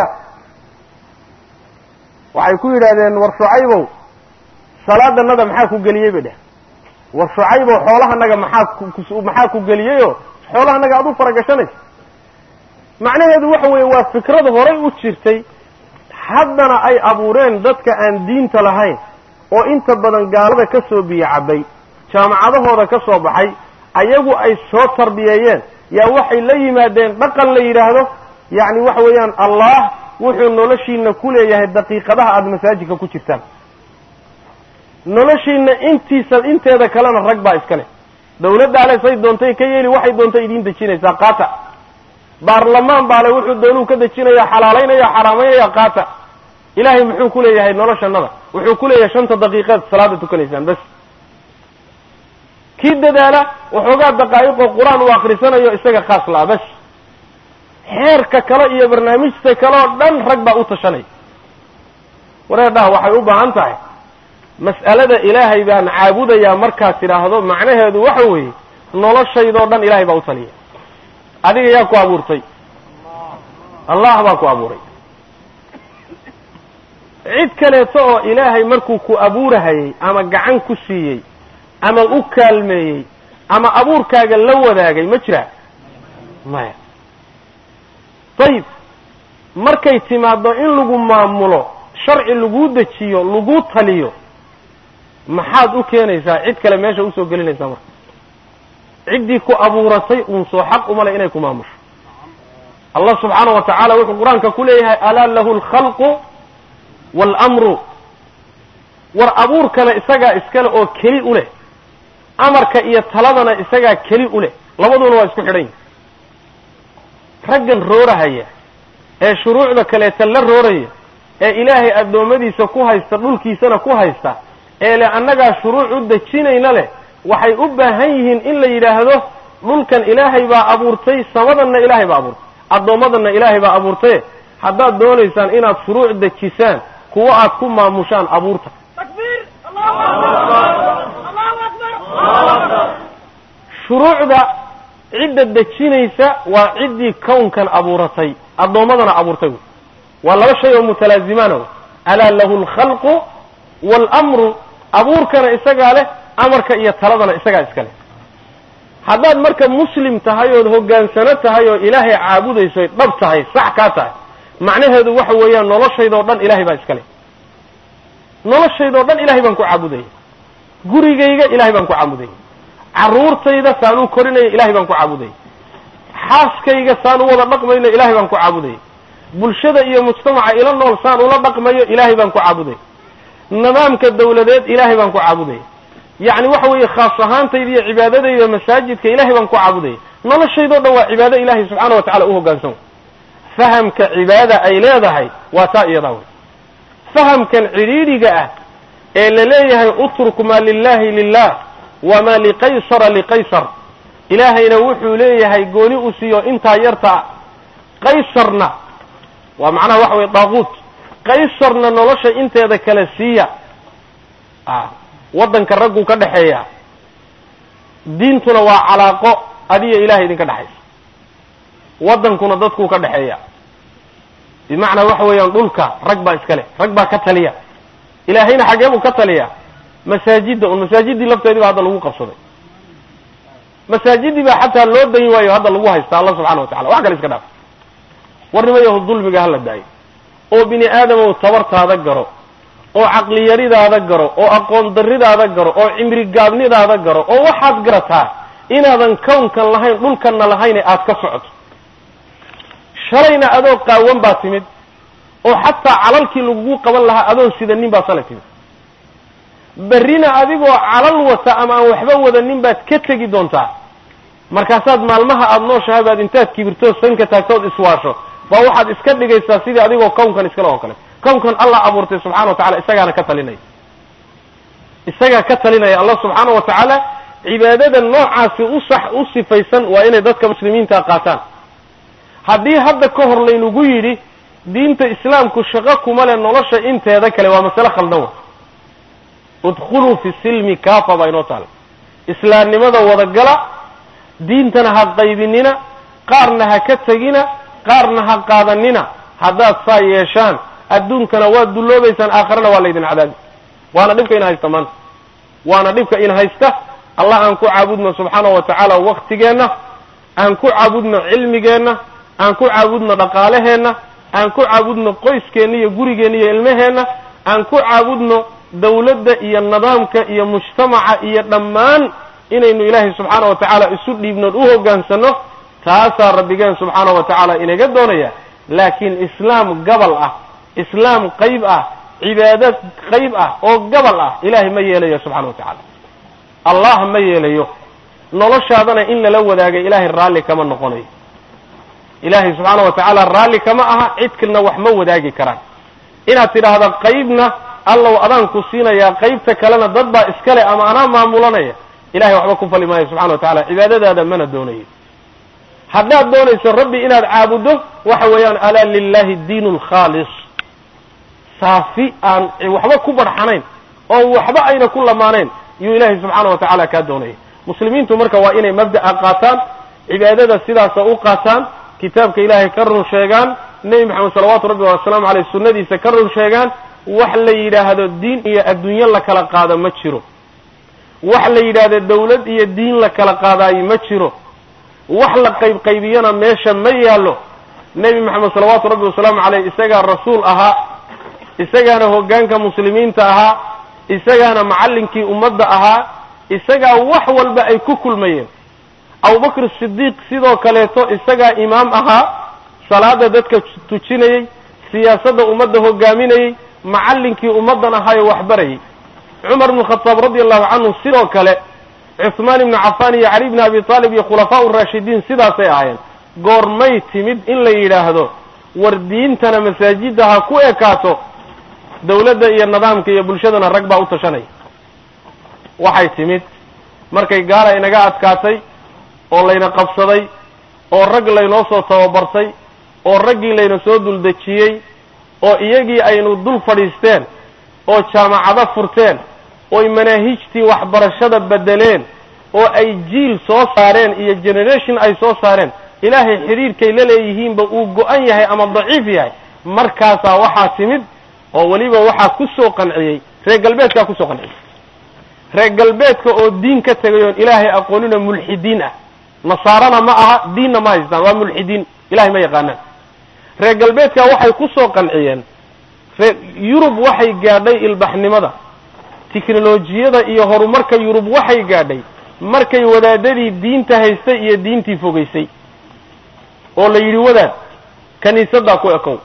waxay ku yidhaahdeen war shucaybow salaadanada maxaa ku geliyey bay dheh war shucaybow xoolahanaga maxaa maxaa ku geliyeyoo xoolahanaga aad u faragashanaysa macnaheedu waxa weeye waa fikrad horay u jirtay haddana ay abuureen dadka aan diinta lahayn oo inta badan gaalada ka soo biyo cabbay jaamacadahooda ka soo baxay ayagu ay soo tarbiyeeyeen yaa waxay la yimaadeen dhaqan la yidhaahdo yacni waxa weeyaan allah wuxuu noloshiina ku leeyahay daqiiqadaha aada masaajidka ku jirtaan noloshiina intiisa inteeda kalena rag baa iska leh dawladda ale say doontay ka yeeli waxay doontay idiin dejinaysaa qaata baarlamaan baale wuxuu doonuu ka dejinaya xalaalaynaya xaraamaynaya qaata ilaahay muxuu ku leeyahay noloshanada wuxuu ku leeyahay shanta daqiiqaad salaada tukanaysaan bas kii dadaala waxoogaa daqaa'iqoo qur-aan uu akrisanayo isaga khaas la'a bas xeerka kale iyo barnaamijta kale oo dhan rag baa u tashanaya wareerdhaha waxay u baahan tahay mas'alada ilaahay baan caabudayaa markaad tidhaahdo macnaheedu waxa weeye noloshaydoo dhan ilaahay baa u taliya adiga yaa ku abuurtay allah baa ku abuuray cid kaleeto oo ilaahay markuu ku abuurahayey ama gacan ku siiyey ama u kaalmeeyey ama abuurkaaga la wadaagay ma jiraa maya dayib markay timaaddo in lagu maamulo sharci laguu dejiyo laguu taliyo maxaad u keenaysaa cid kale meesha usoo gelinaysaa marka ciddii ku abuuratay uun soo xaq umale inay ku maamusho allah subxaana wa tacaala wuxuu qur-aanka ku leeyahay alaa lahu alkhalqu waalamru war abuurkana isagaa iskale oo keli u leh amarka iyo taladana isagaa keli u leh labaduna waa isku xidhan yihin raggan roorahaya ee shuruucda kaleeta la rooraya ee ilaahay addoommadiisa ku haysta dhulkiisana ku haysta ee le annagaa shuruuc u dejinayna leh waxay u baahan yihiin in la yidhaahdo dhulkan ilaahay baa abuurtay samadanna ilaahay baa abuurtay addoommadanna ilaahay baa abuurtaye haddaad doonaysaan inaad shuruuc dejisaan kuwo aad ku maamushaan abuurta shuruucda cidda dejinaysa waa ciddii kownkan abuuratay addoommadana abuurtay wy waa laba shay oo mutalaazimaana alaa lahu alkhalqu waalamru abuurkana isagaa leh amarka iyo taladana isagaa iska leh haddaad marka muslim tahay ood hoggaansano tahay oo ilaahay caabudayso oy dhab tahay sax kaa tahay macnaheedu waxa weeyaan noloshaydoo dhan ilahay baa iska leh noloshaydoo dhan ilahay baan ku caabudaya gurigayga ilahay baan ku caabudaya carruurtayda saan u korinaya ilahay baan ku caabudaya xaaskayga saan u wada dhaqmayno ilahay baan ku caabudaya bulshada iyo mujtamaca ila nool saan ula dhaqmayo ilaahay baan ku caabudaya nidaamka dawladeed ilaahay baan ku caabudaya yacni waxa weeye khaas ahaantayda iyo cibaadadayda masaajidka ilahay baan ku caabudaya noloshaydoo dhan waa cibaado ilahay subxaana wa tacala u hoggaansan fahamka cibaada ay leedahay waa taa iyadaa wey fahamkan cidhiidhiga ah ee la leeyahay utruk maa lilahi lilah wamaa liqaysara liqaysar ilaahayna wuxuu leeyahay gooni u siiyo intaa yarta qaysarna waa macnaha waxa weye daaquut qaysarna nolosha inteeda kale siiya waddanka ragguu ka dhexeeya diintuna waa calaaqo adiyo ilahay idinka dhexaysa waddankuna dadkuu ka dhexeeya bimacnaa waxa weeyaan dhulka rag baa iska leh rag baa ka taliya ilaahayna xaggee buu ka taliya masaajidda un masaajidii lafteedii baa hadda lagu qabsaday masaajidii baa xataa loo dayn waayo hadda lagu haysta alla subxana wa tacala wax kale iska dhaaf warnimayahu dulmiga hala daayo oo bini aadamow tabartaada garo oo caqliyaridaada garo oo aqoon darridaada garo oo cimri gaabnidaada garo oo waxaad garataa inaadan kownkan lahayn dhulkanna lahayne aad ka socoto shalayna adoo qaawan baa timid oo xataa calalkii lagugu qaban lahaa adoon sidanin baa sala timid berrina adigoo calal wata ama aan waxba wadanin baad ka tegi doontaa markaasaad maalmaha aada nooshahay baad intaad kibirtoo sanka taagtood iswaasho baa waxaad iska dhigaysaa sidii adigoo kownkan iskale oo kale kownkan allah abuurtay subxana wa tacala isagaana ka talinaya isagaa ka talinaya allah subxaana wa tacaala cibaadada noocaasi u sax u sifaysan waa inay dadka muslimiinta qaataan haddii hadda ka hor laynagu yidhi diinta islaamku shaqo kuma leh nolosha inteeda kale waa masale khaldan wa udkhuluu fi silmi kafa baa inoo taala islaamnimada wadagala diintana ha qaybinina qaarna ha ka tegina qaarna ha qaadanina haddaad saa yeeshaan adduunkana waad dulloobaysaan aakharana waa laydin cadaabi waana dhibka ina haysta maanta waana dhibka ina haysta allah aan ku caabudno subxaana wa tacaala waktigeenna aan ku caabudno cilmigeenna aan ku caabudno dhaqaalaheenna aan ku caabudno qoyskeenna iyo gurigeenna iyo ilmaheenna aan ku caabudno dawladda iyo nidaamka iyo mujtamaca iyo dhammaan inaynu ilaahay subxaana wa tacaala isu dhiibnoon u hoggaansanno taasaa rabbigeen subxaana wa tacaala inaga doonaya laakiin islaam gabal ah islaam qayb ah cibaado qayb ah oo gabal ah ilaahay ma yeelayo subxana wa tacaala allah ma yeelayo noloshaadana in lala wadaaga ilaahay raalli kama noqonayo ilaahay subxaana wa tacaala raalli kama aha cidkilna wax ma wadaagi karaan inaad tidhaahda qaybna allow adaan ku siinayaa qaybta kalena dad baa iskale ama anaa maamulanaya ilahay waxba ku fali maayo subxana wa tacala cibaadadaada mana doonayo haddaad doonayso rabbi inaad caabuddo waxa weeyaan alaa lilahi diin alkhaalis saafi aan waxba ku barxanayn oo waxba ayna ku lamaanayn yuu ilaahay subxaana wa tacaala kaa doonaya muslimiintu marka waa inay mabda'a qaataan cibaadada sidaasa u qaataan kitaabka ilaahay ka run sheegaan nebi maxamed salawaatu rabbi wasalaamu aleyh sunnadiisa ka run sheegaan wax la yidhaahdo diin iyo adduunyo la kala qaado ma jiro wax la yidhaahdo dawlad iyo diin la kala qaadaayo ma jiro wax la qaybqaybiyana meesha ma yaallo nebi maxamed salawaatu rabbi wasalaamu caleyh isagaa rasuul ahaa isagaana hoggaanka muslimiinta ahaa isagaana macallinkii ummadda ahaa isagaa wax walba ay ku kulmayeen abubakr sidiiq sidoo kaleeto isagaa imaam ahaa salaada dadka tujinayey siyaasadda ummadda hogaaminayey macallinkii ummaddan ahaayo waxbarayay cumar bnu khataab radi allahu canhu sidoo kale cuhmaan ibnu cafaan iyo cali bni abi taalib iyo khulafaau raashidiin sidaasay ahaayeen goormay timid in la yidhaahdo war diintana masaajidda ha ku ekaato dawladda iyo nidaamka iyo bulshadana rag baa u tashanaya waxay timid markay gaala inaga adkaatay oo layna qabsaday oo rag laynoo soo tababartay oo raggii layna soo duldejiyey oo iyagii aynu dul fadhiisteen oo jaamacado furteen oy manaahijtii waxbarashada beddeleen oo ay jiil soo saareen iyo generation ay soo saareen ilaahay xidhiirkay la leeyihiinba uu go-an yahay ama daciif yahay markaasaa waxaa timid oo weliba waxaa ku soo qanciyey reer galbeedkaa kusoo qanciyey reer galbeedka oo diin ka tegay oon ilaahay aqoonina mulxidiin ah nasaarana ma aha diinna ma haystaan waa mulxidiin ilahay ma yaqaanaan reer galbeedka waxay ku soo qanciyeen ree yurub waxay gaadhay ilbaxnimada tiknolojiyada iyo horumarka yurub waxay gaadhay markay wadaadadii diinta haystay iyo diintii fogaysay oo la yidhi wadaad kiniisaddaa ku ekow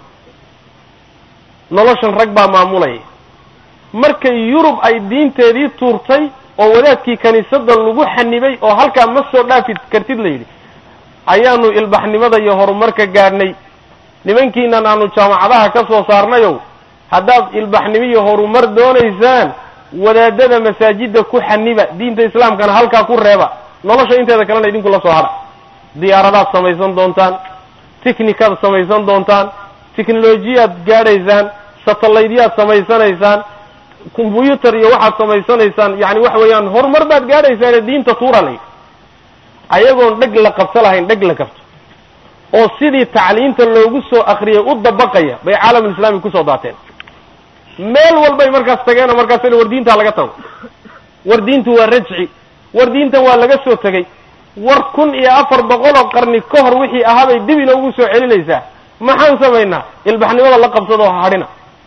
noloshan rag baa maamulaya markay yurub ay diinteedii tuurtay oo wadaadkii kiniisadda lagu xanibay oo halkaa ma soo dhaafi kartid la yidhi ayaanu ilbaxnimada iyo horumarka gaadhnay nimankiinan aanu jaamacadaha ka soo saarnayow haddaad ilbaxnimo iyo horumar doonaysaan wadaadada masaajidda ku xaniba diinta islaamkana halkaa ku reeba nolosha inteeda kalena idinku la soo hadha diyaaradaad samaysan doontaan technicaad samaysan doontaan technolojiyaad gaadhaysaan satellaytyaad samaysanaysaan combyuter iyo waxaad samaysanaysaan yani waxa weeyaan horumar baad gaadhaysaane diinta tuura la yidhi ayagoon dheg la qabto lahayn dheg la qabto oo sidii tacliinta loogu soo akriyay u dabaqaya bay caalamulislaami kusoo daateen meel walbay markaas tageenoo markaas war diintaa laga tago war diintu waa rajci war diintan waa laga soo tegey war kun iyo afar boqoloo qarni ka hor wixii ahaabay dib inoogu soo celinaysaa maxaan samaynaa ilbaxnimada la qabsadoo hadhina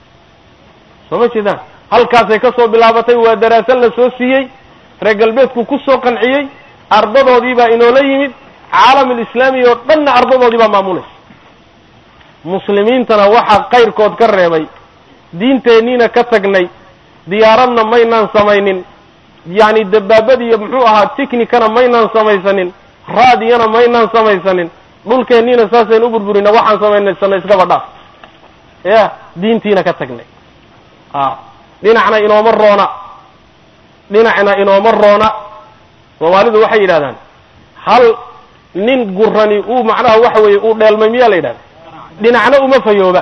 soo ma jeedaan halkaasay ka soo bilaabatay waa daraaso la soo siiyey reer galbeedku ku soo qanciyey ardadoodii baa inoola yimid caalamulislaami oo dhanna ardadoodii baa maamulaysa muslimiintana waxaa kayrkood ka reebay diinteenniina ka tagnay diyaaradna maynaan samaynin yacni dabaabad iyo muxuu ahaa technicana maynaan samaysanin raadiyana maynaan samaysanin dhulkeenniina saasaynu u burburina waxaan samaynaysanay iskaba dhaaf ya diintiina ka tagnay a dhinacna inooma roona dhinacna inooma roona soomaalidu waxay yidhahdaan hal nin gurani uu macnaha waxa weeye uu dheelmay miyaa la yidhahda dhinacna uma fayooba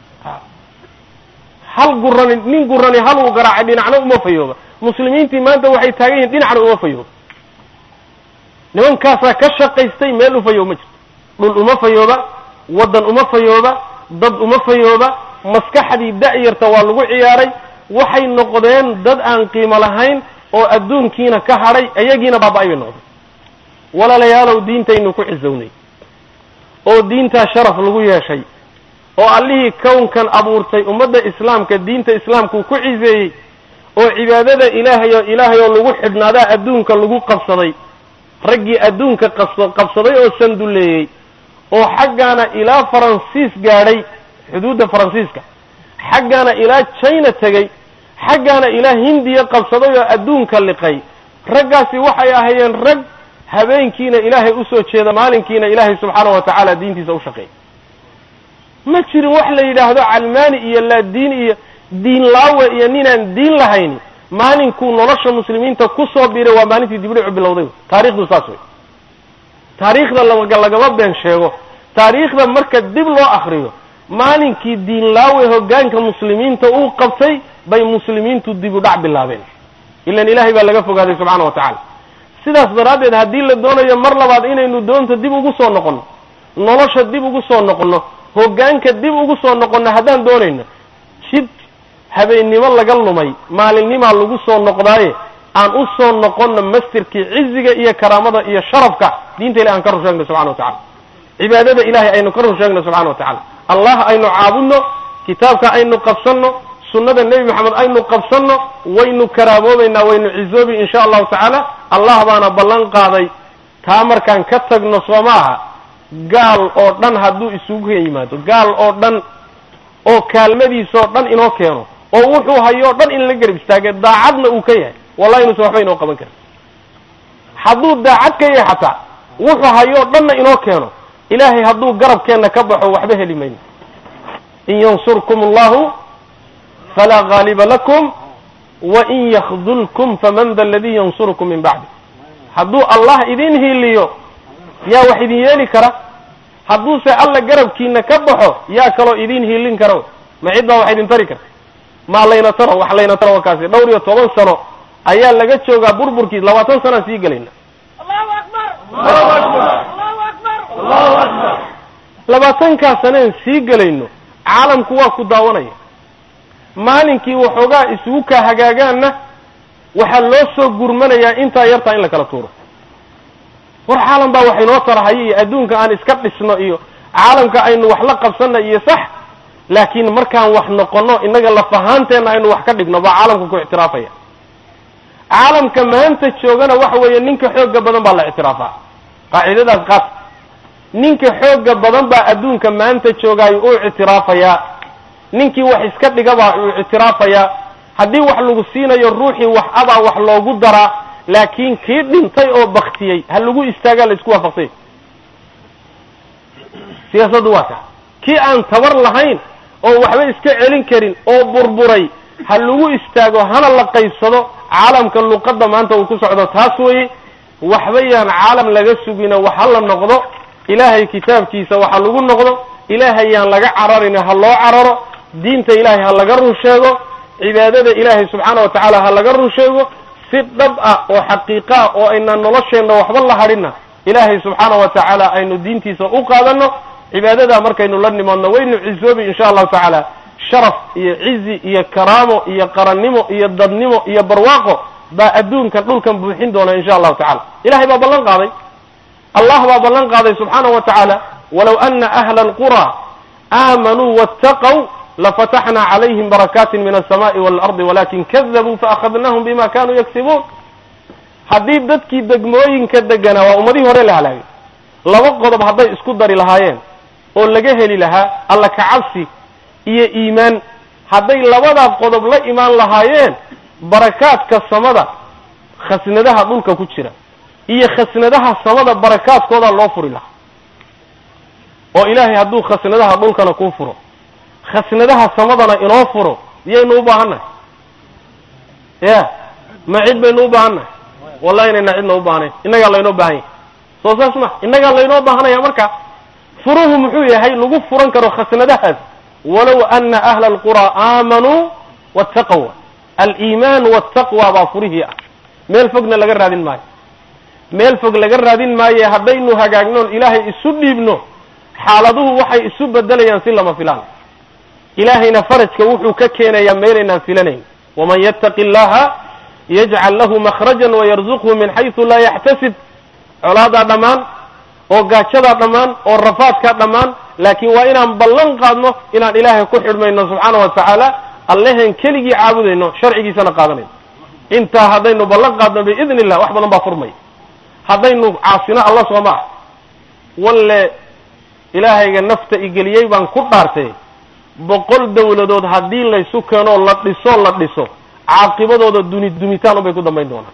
hal gurani nin gurani hal uu garaacay dhinacna uma fayooba muslimiintii maanta waxay taagan yihiin dhinacna uma fayooba nimankaasaa ka shaqaystay meel u fayoob ma jirto dhul uma fayooba waddan uma fayooba dad uma fayooba maskaxdii da'yarta waa lagu ciyaaray waxay noqdeen dad aan qiimo lahayn oo adduunkiina ka hadhay iyagiina baaba-ay bay noqdeen walaalayaalow diintaynu ku xisownay oo diintaa sharaf lagu yeeshay oo allihii kownkan abuurtay ummadda islaamka diinta islaamkuu ku ciseeyey oo cibaadada ilaahay oo ilaahay oo lagu xidhnaadaa adduunka lagu qabsaday raggii adduunka qas qabsaday oo sanduleeyey oo xaggaana ilaa faransiis gaadhay xuduudda faransiiska xaggaana ilaa china tegey xaggaana ilaa hindiya qabsaday oo adduunka liqay raggaasi waxay ahaayeen rag habeenkiina ilaahay usoo jeeda maalinkiina ilaahay subxaana wa tacaala diintiisa u shaqeeya ma jirin wax la yidhaahdo calmaani iyo laadiin iyo diin laawe iyo ninaan diin lahayni maalinkuu nolosha muslimiinta kusoo biiray waa maalintii dibdhicu bilowday taarikhdu saas wey taariikhda lagama been sheego taariikhda marka dib loo akriyo maalinkii diin laawe hogaanka muslimiinta uu qabtay bay muslimiintu dib u dhac bilaabeen ilan ilaahay baa laga fogaaday subxaana wa tacaala sidaas daraaddeed haddii la doonayo mar labaad inaynu doonta dib ugu soo noqonno nolosha dib ugu soo noqonno hoggaanka dib ugu soo noqonno haddaan doonayno jid habeennimo laga lumay maalinnimaa lagu soo noqdaaye aan u soo noqonno mastirkii ciziga iyo karaamada iyo sharafka diinta ilahi aan ka run sheegno subxana wa tacala cibaadada ilahay aynu ka run sheegno subxana wa tacala allah aynu caabudno kitaabka aynu qabsanno sunnada nebi maxamed aynu qabsanno waynu karaamoobaynaa waynu cizoobi insha allahu tacaala allah baana ballan qaaday taa markaan ka tagno soo ma aha gaal oo dhan hadduu isugu yimaado gaal oo dhan oo kaalmadiisoo dhan inoo keeno oo wuxuu hayoo dhan in la garab istaage daacadna uu ka yahay wallahi inuusan waxba inoo qaban karin hadduu daacad ka yahay xataa wuxuu hayoo dhanna inoo keeno ilaahay hadduu garabkeenna ka baxo waxba heli mayno in yansurkum allahu falaa gaaliba lakum wain yakdulkum faman da aladii yansurukum min bacdi hadduu allah idin hiiliyo yaa wax idin yeeli kara hadduuse alla garabkiina ka baxo yaa kaloo idin hiilin karo ma cid baa wax idin tari karta maa layna taro wax layna taro kaasi dhowr iyo toban sano ayaa laga joogaa burburkiis labaatan sanaan sii gelayna labaatankaa saneen sii gelayno caalamku waa ku daawanaya maalinkii waxoogaa isugu kaa hagaagaanna waxaa loo soo gurmanayaa intaa yartaa in la kala tuuro war caalam baa wax inoo tarahayo iyo adduunka aan iska dhisno iyo caalamka aynu wax la qabsanna iyo sax laakiin markaan wax noqono innaga lafahaanteenna aynu wax ka dhigno baa caalamka ku ictiraafaya caalamka maanta joogana waxa weeye ninka xooga badan baa la ictiraafaa qaacidadaas qaas ninka xooga badan baa adduunka maanta joogaayo uu ictiraafayaa ninkii wax iska dhigabaa uu ictiraafayaa haddii wax lagu siinayo ruuxii wax abaa wax loogu daraa laakiin kii dhintay oo baktiyey ha lagu istaagaa la isku waafaqsay siyaasaddu waa kaa kii aan tabar lahayn oo waxba iska celin karin oo burburay ha lagu istaago hana la qaybsado caalamka luqadda maanta uu ku socdo taas weeye waxba yaan caalam laga sugino wax ha la noqdo ilaahay kitaabkiisa waxa lagu noqdo ilaahay yaan laga cararin ha loo cararo diinta ilaahay ha laga run sheego cibaadada ilaahay subxaana wa tacaala ha laga run sheego si dhab ah oo xaqiiqo ah oo aynaan nolosheenna waxba la hadhinna ilaahay subxaana wa tacaala aynu diintiisa u qaadano cibaadadaa markaynu la nimaadno waynu cisoobi insha allahu tacaala sharaf iyo cizi iyo karaamo iyo qarannimo iyo dadnimo iyo barwaaqo baa adduunkan dhulkan buuxin doona insha allahu tacala ilahay baa ballan qaaday allah baa ballan qaaday subxaana wa tacaala walow ana ahla alqura aamanuu waataqow lafataxna calayhim barakaatin min alsamaai waalardi walakin kadabuu faahadnahum bima kanuu yagsibuun haddii dadkii degmooyinka deganaa waa ummadihii hore la halaagay laba qodob hadday isku dari lahaayeen oo laga heli lahaa alla kacabsi iyo iimaan hadday labadaa qodob la imaan lahaayeen barakaadka samada khasnadaha dhulka ku jira iyo khasnadaha samada barakaadkoodaa loo furi lahaa oo ilaahay hadduu khasnadaha dhulkana kuu furo khasnadaha samadana inoo furo miyaynu u baahannahay ya ma cid baynu u baahannahay wallahi inayna cidna u baahnayn innagaa laynoo baahan yahay soo saas ma innagaa laynoo baahanaya marka furuhu muxuu yahay lagu furan karo khasnadahaas walow ana ahla alqura aamanuu wattaqwa aliimaan waltaqwa baa furihii ah meel fogna laga raadin maayo meel fog laga raadin maaye haddaynu hagaagnoon ilaahay isu dhiibno xaaladuhu waxay isu bedelayaan si lama filaan ilaahayna farajka wuxuu ka keenayaa meelaynaan filanayn waman yattaqi illaha yajcal lahu makhrajan wayarzuqhu min xaysu laa yaxtasib colaadaa dhammaan oo gaajadaa dhammaan oo rafaadkaa dhammaan laakiin waa inaan ballan qaadno inaan ilaahay ku xidhmayno subxaana wa tacaala allehen keligii caabudayno sharcigiisana qaadanayno intaa haddaynu ballan qaadno biidni illah wax badan baa furmaya haddaynu caasino alla sooma ah walle ilaahayga nafta igeliyey baan ku dhaartay boqol dawladood haddii laysu keenoo la dhiso la dhiso caaqibadooda duni dumitaan unbay ku dambayn doonaan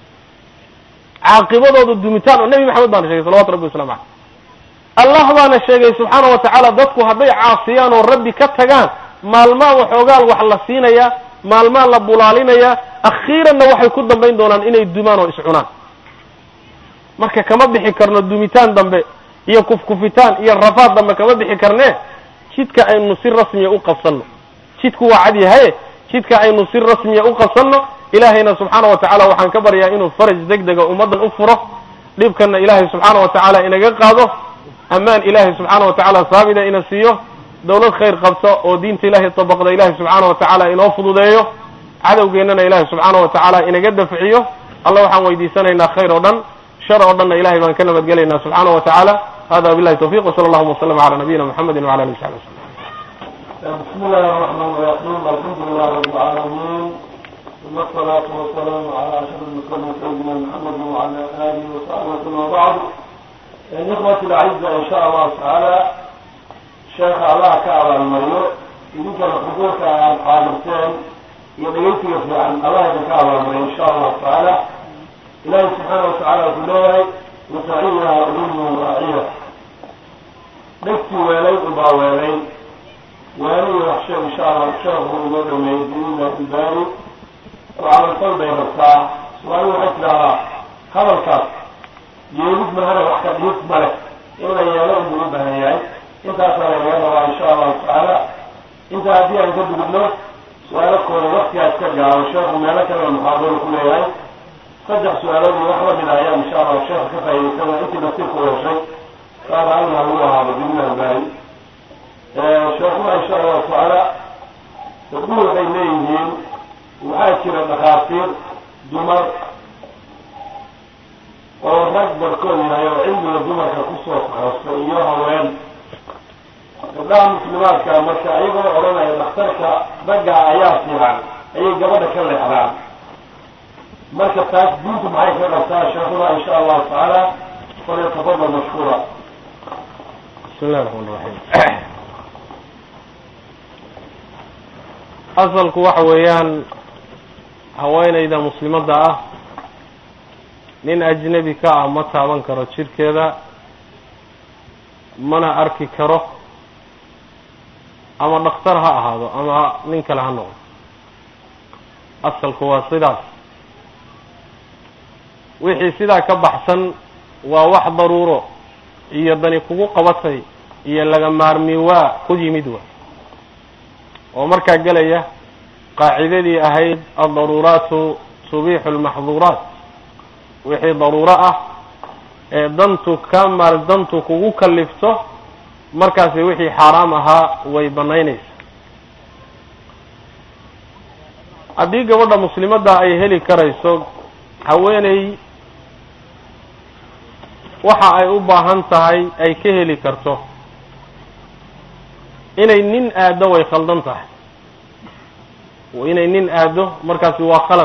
caaqibadooda dumitaan oo nebi maxamed baana sheegay salawatu rabbi waslamu caleyh allah baana sheegay subxaana wa tacaala dadku hadday caasiyaan oo rabbi ka tagaan maalmaa waxoogaal wax la siinayaa maalmaa la bulaalinayaa akhiiranna waxay ku dambayn doonaan inay dumaan oo iscunaan marka kama bixi karno dumitaan dambe iyo kufkufitaan iyo rafaad dambe kama bixi karnee jidka aynu si rasmiya u qabsanno jidku waa cad yahaye jidka aynu si rasmiya u qabsanno ilaahayna subxaana wa tacaala waxaan ka baryaa inuu faraj deg dega ummaddan u furo dhibkanna ilaahay subxaana wa tacaala inaga qaado ammaan ilaahay subxaana wa tacaala saabida ina siiyo dawlad khayr qabta oo diinta ilaahay dabaqda ilaahay subxaana wa tacaala inoo fududeeyo cadowgeennana ilaahay subxaana wa tacaala inaga dafciyo alla waxaan weydiisanaynaa khayr oo dhan shar oo dhanna ilahay baan ka nabadgelaynaa subxaana wa tacaala hada billahi tawfiq wsala allahuma waslama cala nabiyina muxamedi wcala alihi saxbi waslm بسم الله الرحمن الرحيم الحمد لله رب العالمين ثم الصلاة والسلام على أشرف المرسلين سيدنا محمد وعلى آله وصحبه وسلم وبعد إخوتي الأعزاء إن شاء الله تعالى شيخ الله كعب المريو يمكن الحضور عن قادمتين يدعيتي في عن الله كعب المريو إن شاء الله تعالى إلهي سبحانه وتعالى في الله وسعيها أمه وراعيها نفسي ويلين أبا ويلين وهذه وحشة إن شاء الله الشهر هو مدى ميزين الباري وعلى القلب يبقى سؤال وحيث لها هذا الكاس يولد مهنا وحكا يقبل إلا يلون بلوبها يعني انت أصلا يلون إن شاء الله تعالى انت هدي أن تبدو بلو سؤالك هو وقت يتكجع والشهر مالك المحاضرة كلها يعني saddex su-aalood iyo wax lamid ah ayaan insha allah sheekha ka faa'idaysana intii nasiibku yeeshay saas alna lagu ahaado bidnillahi baari sheekuna insha allahu tacaala gabdhuhu waxay leeyihiin waxaa jira dhakhaatiir dumar oo rag barkood yahay oo cilmiga dumarka kusoo taxoostay iyo haween gabdhaha muslimaadka marka ayagoo odhanaya dhakhtarka ragga ayaa fiican ayay gabadha ka leexdaan marka taas diintu maxay ka qabtaa sheekuna insha allahu tacaala falyatafadal mashkuura bismi illahi raxmaan raxiim asalku waxa weeyaan haweenayda muslimadda ah nin ajnebi ka ah ma taaban karo jidhkeeda mana arki karo ama dhakhtar ha ahaado ama nin kale ha noqdo asalku waa sidaas wixii sidaa ka baxsan waa wax daruuro iyo dani kugu qabatay iyo laga maarmi waa ku yimid wa oo markaa gelaya qaacidadii ahayd aldaruuraatu tubiixu lmaxduuraat wixii daruuro ah ee dantu ka maar dantu kugu kalifto markaasi wixii xaaraam ahaa way banaynaysa haddii gabadha muslimadda ay heli karayso haweeney waxa ay u baahan tahay ay ka heli karto inay nin aado way khaldan tahay inay nin aado markaasi waa khalad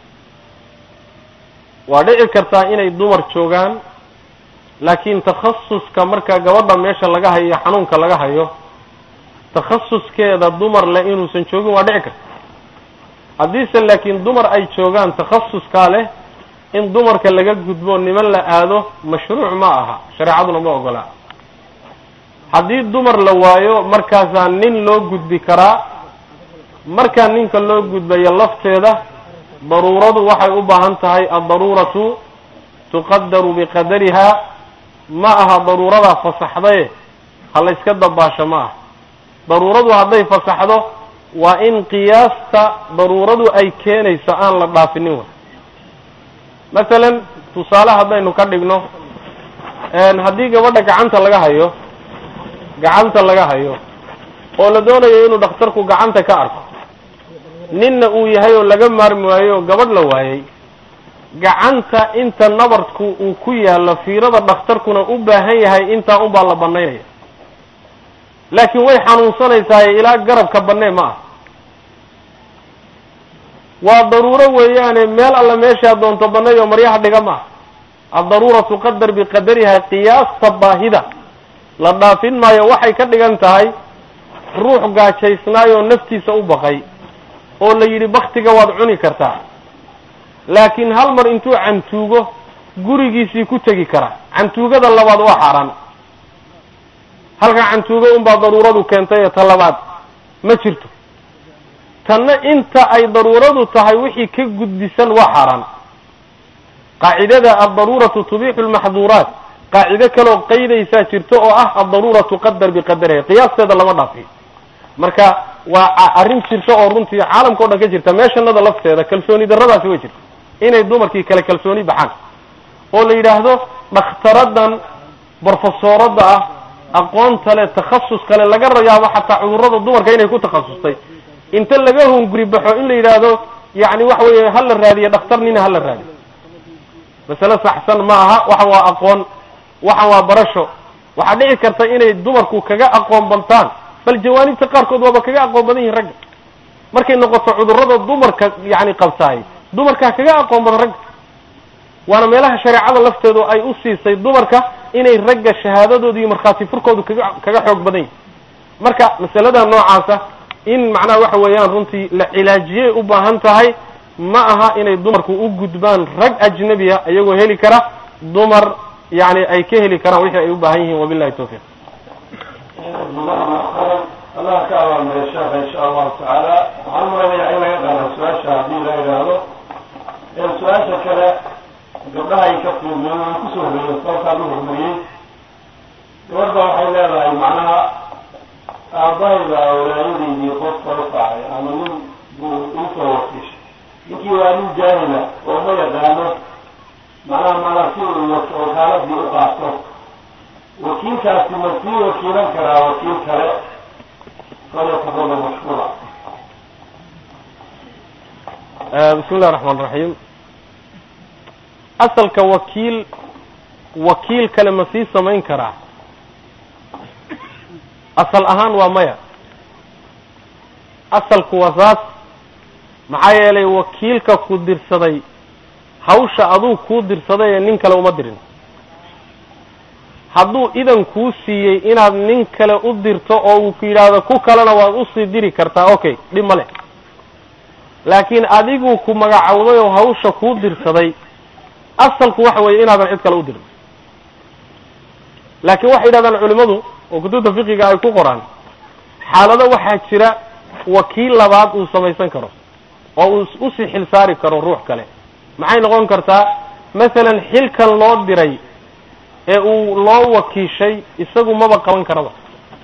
waa dhici kartaa inay dumar joogaan laakiin takhasuska marka gabadha meesha laga hayo iyo xanuunka laga hayo takhasuskeeda dumar leh inuusan joogin waa dhici karta haddiise laakiin dumar ay joogaan takhasuskaa leh in dumarka laga gudbo niman la aado mashruuc ma aha shareecaduna ma ogolaa haddii dumar la waayo markaasaa nin loo gudbi karaa markaa ninka loo gudbayo lafteeda daruuradu waxay u baahan tahay addaruuratu tuqadaru biqadariha ma aha daruuradaa fasaxdaye ha la yska dabaasho ma aha daruuradu hadday fasaxdo waa in qiyaasta daruuradu ay keenayso aan la dhaafinin wa masalan tusaale haddaynu ka dhigno haddii gabadha gacanta laga hayo gacanta laga hayo oo la doonayo inuu dhakhtarku gacanta ka arko ninna uu yahay oo laga maarmi waayo oo gabadh la waayey gacanta inta nabarku uu ku yaallo fiirada dhakhtarkuna u baahan yahay intaa unbaa la banaynaya laakiin way xanuunsanaysaay ilaa garabka bannee ma ah waa daruuro weeyaane meel alla meeshaa doonto bannayo maryaha dhiga ma ah addaruura tuqadar biqadariha qiyaasta baahida la dhaafin maayo waxay ka dhigan tahay ruux gaajaysnaayoo naftiisa u baqay oo la yidhi baktiga waad cuni kartaa laakiin hal mar intuu cantuugo gurigiisii ku tegi karaa cantuugada labaad waa xaaraan halka cantuugo unbaa daruuradu keentay ee ta labaad ma jirto tanna inta ay daruuradu tahay wixii ka gudbisan waa xaaraan qaacidada addaruuratu tubixu lmaxduuraat qaacido kaloo qaydaysaa jirto oo ah addaruura tuqadar biqadariha qiyaasteeda lama dhaafiyo marka waa arrin jirto oo runtii caalamka o dhan ka jirta meeshanada lafteeda kalsooni darradaasi way jirta inay dumarkii kale kalsooni baxaan oo la yidhaahdo dhakhtaradan brofesoorada ah aqoonta le takhasus kale laga yaabo xataa cudurrada dumarka inay ku takhasustay inta laga hunguri baxo in la yidhaahdo yani waxa weeye ha la raadiye dhakhtar nina ha la raadiyo masale saxsan ma aha waxa waa aqoon waxan waa barasho waxaa dhici karta inay dumarku kaga aqoon bantaan bal jawaanibta qaarkood waaba kaga aqoon badan yihin ragga markay noqoto cudurrada dumarka yani qabtaay dumarkaa kaga aqoon badan ragga waana meelaha shareecada lafteedu ay u siisay dumarka inay ragga shahaadadooda iyo markhaati furkoodu kaga kaga xoog badan yihin marka masalada noocaasa in macnaha waxa weeyaan runtii la cilaajiyay u baahan tahay ma aha inay dumarku u gudbaan rag ajnabiya iyagoo heli kara dumar yani ay ka heli karaan wixii ay u baahan yihiin wabillahi tawfiiq allah ka abaamaya sheekha insha allahu tacaala waxaan umalaynaya in laga qaada su-aasha haddii la idhaahdo su-aasha kale gabdhaha ay ka fiirmeen waan kusoo horeeyo sababtaa lu hormariyey gabadha waxay leedahay macnaha aabahayda walaayadaydii qofka u faacay ama nin buu iisoo wakiishay ninkii waa nin jaahila oo ma yaqaano bismi illahi raxmaan raxiim asalka wakiil wakiil kale ma sii samayn karaa asal ahaan waa maya asalku waa saas maxaa yeelay wakiilka ku dirsaday hawsha aduu kuu dirsaday ee nin kale uma dirin hadduu idan kuu siiyey inaad nin kale u dirto oo uu ku yidhaahdo ku kalena waad usii diri kartaa okay dhib ma leh laakiin adiguu ku magacowday oo hawsha kuu dirsaday asalku waxa weeye inaadan cid kale u dirin laakiin waxay yidhahdaan culimmadu oo kutubta fiqiga ay ku qoraan xaalado waxaa jira wakiil labaad uu samaysan karo oo uu usii xil saari karo ruux kale maxay noqon kartaa masalan xilkan loo diray ee uu loo wakiishay isagu maba qaban karaba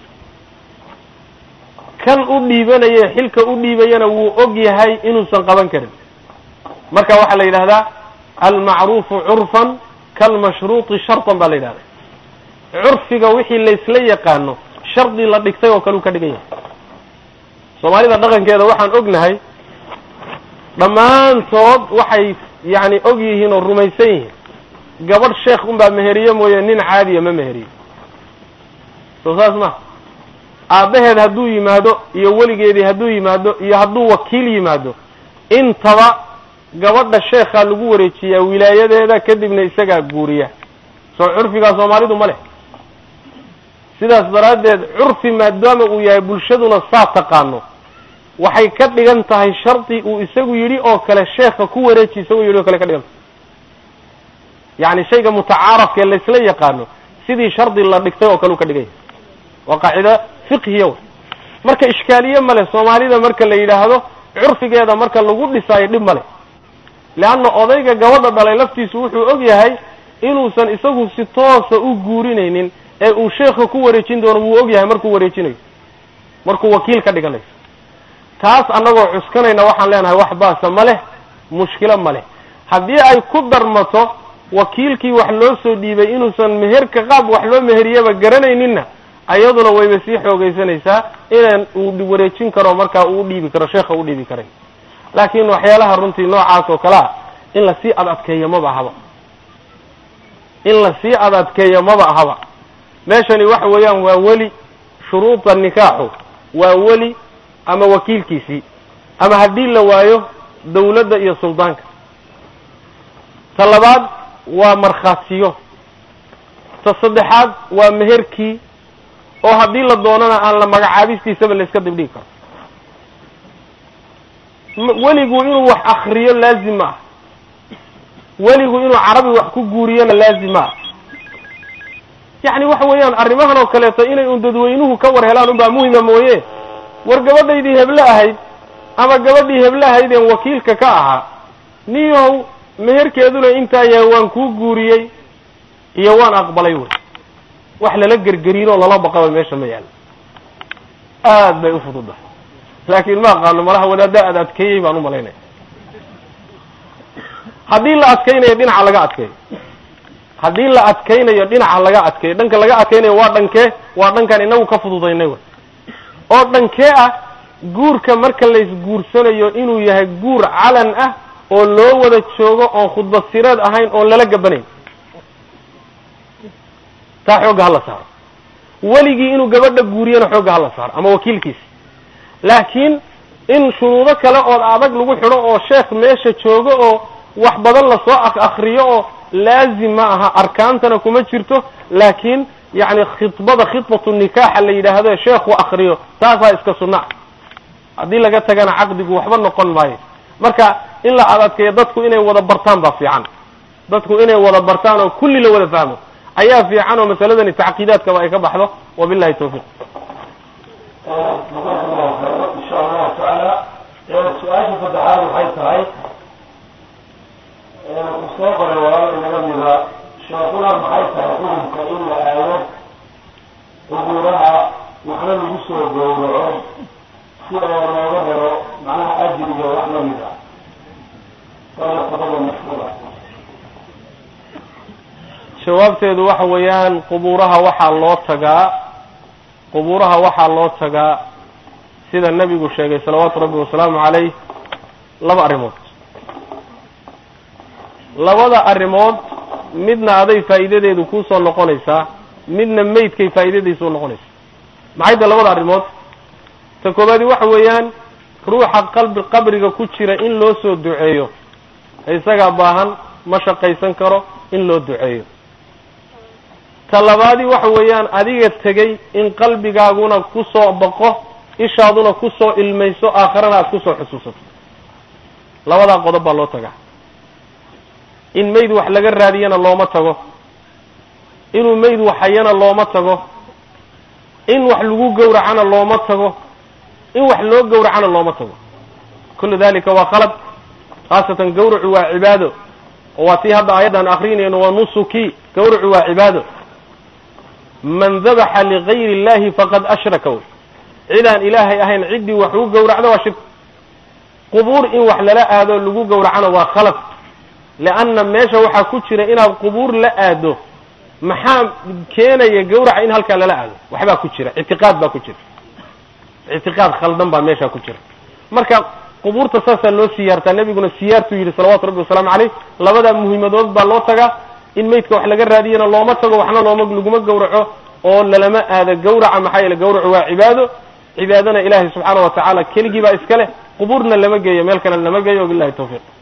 kan u dhiibanaye xilka u dhiibayana wuu og yahay inuusan qaban karin marka waxaa la yidhahdaa almacruufu curfan kalmashruuti shartan baa la yidhahda curfiga wixii laysla yaqaano shardi la dhigtay oo kale u ka dhigan yahay soomaalida dhaqankeeda waxaan ognahay dhammaantood waxay yacni og yihiin oo rumaysan yihiin gabadh sheekh unbaa meheriye mooye nin caadiya ma meheriyo soo saas ma aabbaheed hadduu yimaado iyo weligeedii hadduu yimaado iyo hadduu wakiil yimaado intaba gabadha sheekhaa lagu wareejiyaa wilaayadeeda kadibna isagaa guuriya soo curfigaa soomaalidu ma leh sidaas daraaddeed curfi maadaama uu yahay bulshaduna saa taqaano waxay ka dhigan tahay shardi uu isagu yidhi oo kale sheekha ku wareeji isagoo yidhi oo kale ka dhigan tahay yacni shayga mutacaarafka ee laysla yaqaano sidii shardi la dhigtay oo kale u ka dhigan yahay waa qaacida fiqhiya wey marka ishkaaliye male soomaalida marka la yidhaahdo curfigeeda marka lagu dhisaayo dhib male leanna odayga gabadha dhalay laftiisu wuxuu og yahay inuusan isagu si toosa u guurinaynin ee uu sheekha ku wareejin doono wuu og yahay markuu wareejinayo markuu wakiil ka dhiganayo taas annagoo cuskanayna waxaan leenahay wax baasa ma leh mushkilo ma leh haddii ay ku darmato wakiilkii wax loo soo dhiibay inuusan meherka qaab wax loo meheriyaba garanayninna ayaduna wayba sii xoogaysanaysaa inaan uu wareejin karo markaa uu dhiibi karo sheekha u dhiibi karay laakiin waxyaalaha runtii noocaas oo kale ah in lasii ad adkeeyo maba ahaba in lasii ad adkeeyo maba ahaba meeshani waxa weeyaan waa weli shuruuda nikaaxu waa weli ama wakiilkiisii ama haddii la waayo dawladda iyo suldaanka ta labaad waa markhaatiyo ta saddexaad waa meherkii oo haddii la doonana aan la magacaabistiisaba la iska dibdhigi karo weligu inuu wax akriyo laazim ma ah weligu inuu carabi wax ku guuriyona laazim ma ah yacni waxa weeyaan arrimahan oo kaleeto inay un dadweynuhu ka war helaan unbaa muhima mooye war gabadhaydii heble ahayd ama gabadhii heble ahaydeen wakiilka ka ahaa niyow meherkeeduna intaa yahay waan kuu guuriyey iyo waan aqbalay wey wax lala gergeriin oo lala baqaba meesha ma yaalo aad bay u fududahay laakiin ma aqaano malaha wadaaddaa ad adkeeyey baan u malaynaya haddii la adkaynayo dhinaca laga adkeeyo haddii la adkaynayo dhinaca laga adkeeyo dhanka laga adkaynayo waa dhankee waa dhankan inagu ka fududaynay wey oo dhankee ah guurka marka laysguursanayo inuu yahay guur calan ah oo loo wada joogo oon khudbad sireed ahayn oon lala gabanayn taa xoogga hala saaro weligii inuu gabadha guuriyana xoogga hala saaro ama wakiilkiisi laakiin in shuruudo kale ood adag lagu xidho oo sheekh meesha joogo oo wax badan lasoo ak akriyo oo laazim ma aha arkaantana kuma jirto laakiin yacni khidbada khidbatu nikaaxa la yidhaahdo sheekhu akriyo taasaa iska sunna haddii laga tagana caqdigu waxba noqon maayo marka in la adadkeeyo dadku inay wada bartaan baa fiican dadku inay wada bartaan oo kulli la wada fahmo ayaa fiican oo masaladani tacqiidaadkaba ay ka baxdo wabillahi tawfiiq insha allahu tacaala su-aasha saddexaad waxay tahay uu soo qoray walaal inaga mida sheekuna maxay tahay xukunka in la aado qubuuraha waxna lagu soo gowraco si oo looga helo macnaha ajir iyo wax lamid ah waana qodobda mashhuura jawaabteedu waxa weeyaan qubuuraha waxaa loo tagaa qubuuraha waxaa loo tagaa sida nebigu sheegay salawaatu rabbi wasalaamu calayh laba arrimood labada arrimood midna aday faa'iidadeedu kuusoo noqonaysaa midna maydkay faa'iidadiisa u noqonaysaa maxay tahay labada arrimood ta koobaadi waxa weeyaan ruuxa qalbi qabriga ku jira in loo soo duceeyo isagaa baahan ma shaqaysan karo in loo duceeyo ta labaadi waxa weeyaan adiga tegey in qalbigaaguna kusoo baqo ishaaduna kusoo ilmayso aakharana aad kusoo xusuusato labadaa qodob baa loo tagaa in mayd wax laga raadiyana looma tago inuu mayd waxhayana looma tago in wax lagu gowracana looma tago in wax loo gowracana looma tago kullu dalika waa khalad khaasatan gawracu waa cibaado oo waa tii hadda aayaddan akrinayno waa nusuki gawracu waa cibaado man dabaxa ligayri illahi faqad ashraka wey cidaan ilaahay ahayn ciddii wax u gowracdo waa shirk qubuur in wax lala aado lagu gowracana waa khalad leanna meesha waxaa ku jira inaad qubuur la aado maxaa keenaya gawraca in halkaa lala aado waxbaa ku jira ictiqaad baa ku jira ictiqaad khaldan baa meeshaa ku jira marka qubuurta saasaa loo siyaartaa nebiguna siyaartuu yidhi salawatu rabbi wasalaamu caleyh labada muhiimadood baa loo tagaa in maydka wax laga raadiyana looma tago waxna looma laguma gawraco oo lalama aado gawraca maxaa yeele gawracu waa cibaado cibaadana ilaahay subxaana wa tacaala keligii baa iska leh qubuurna lama geeyo meel kalena lama geeyo wabillahi tawfiiq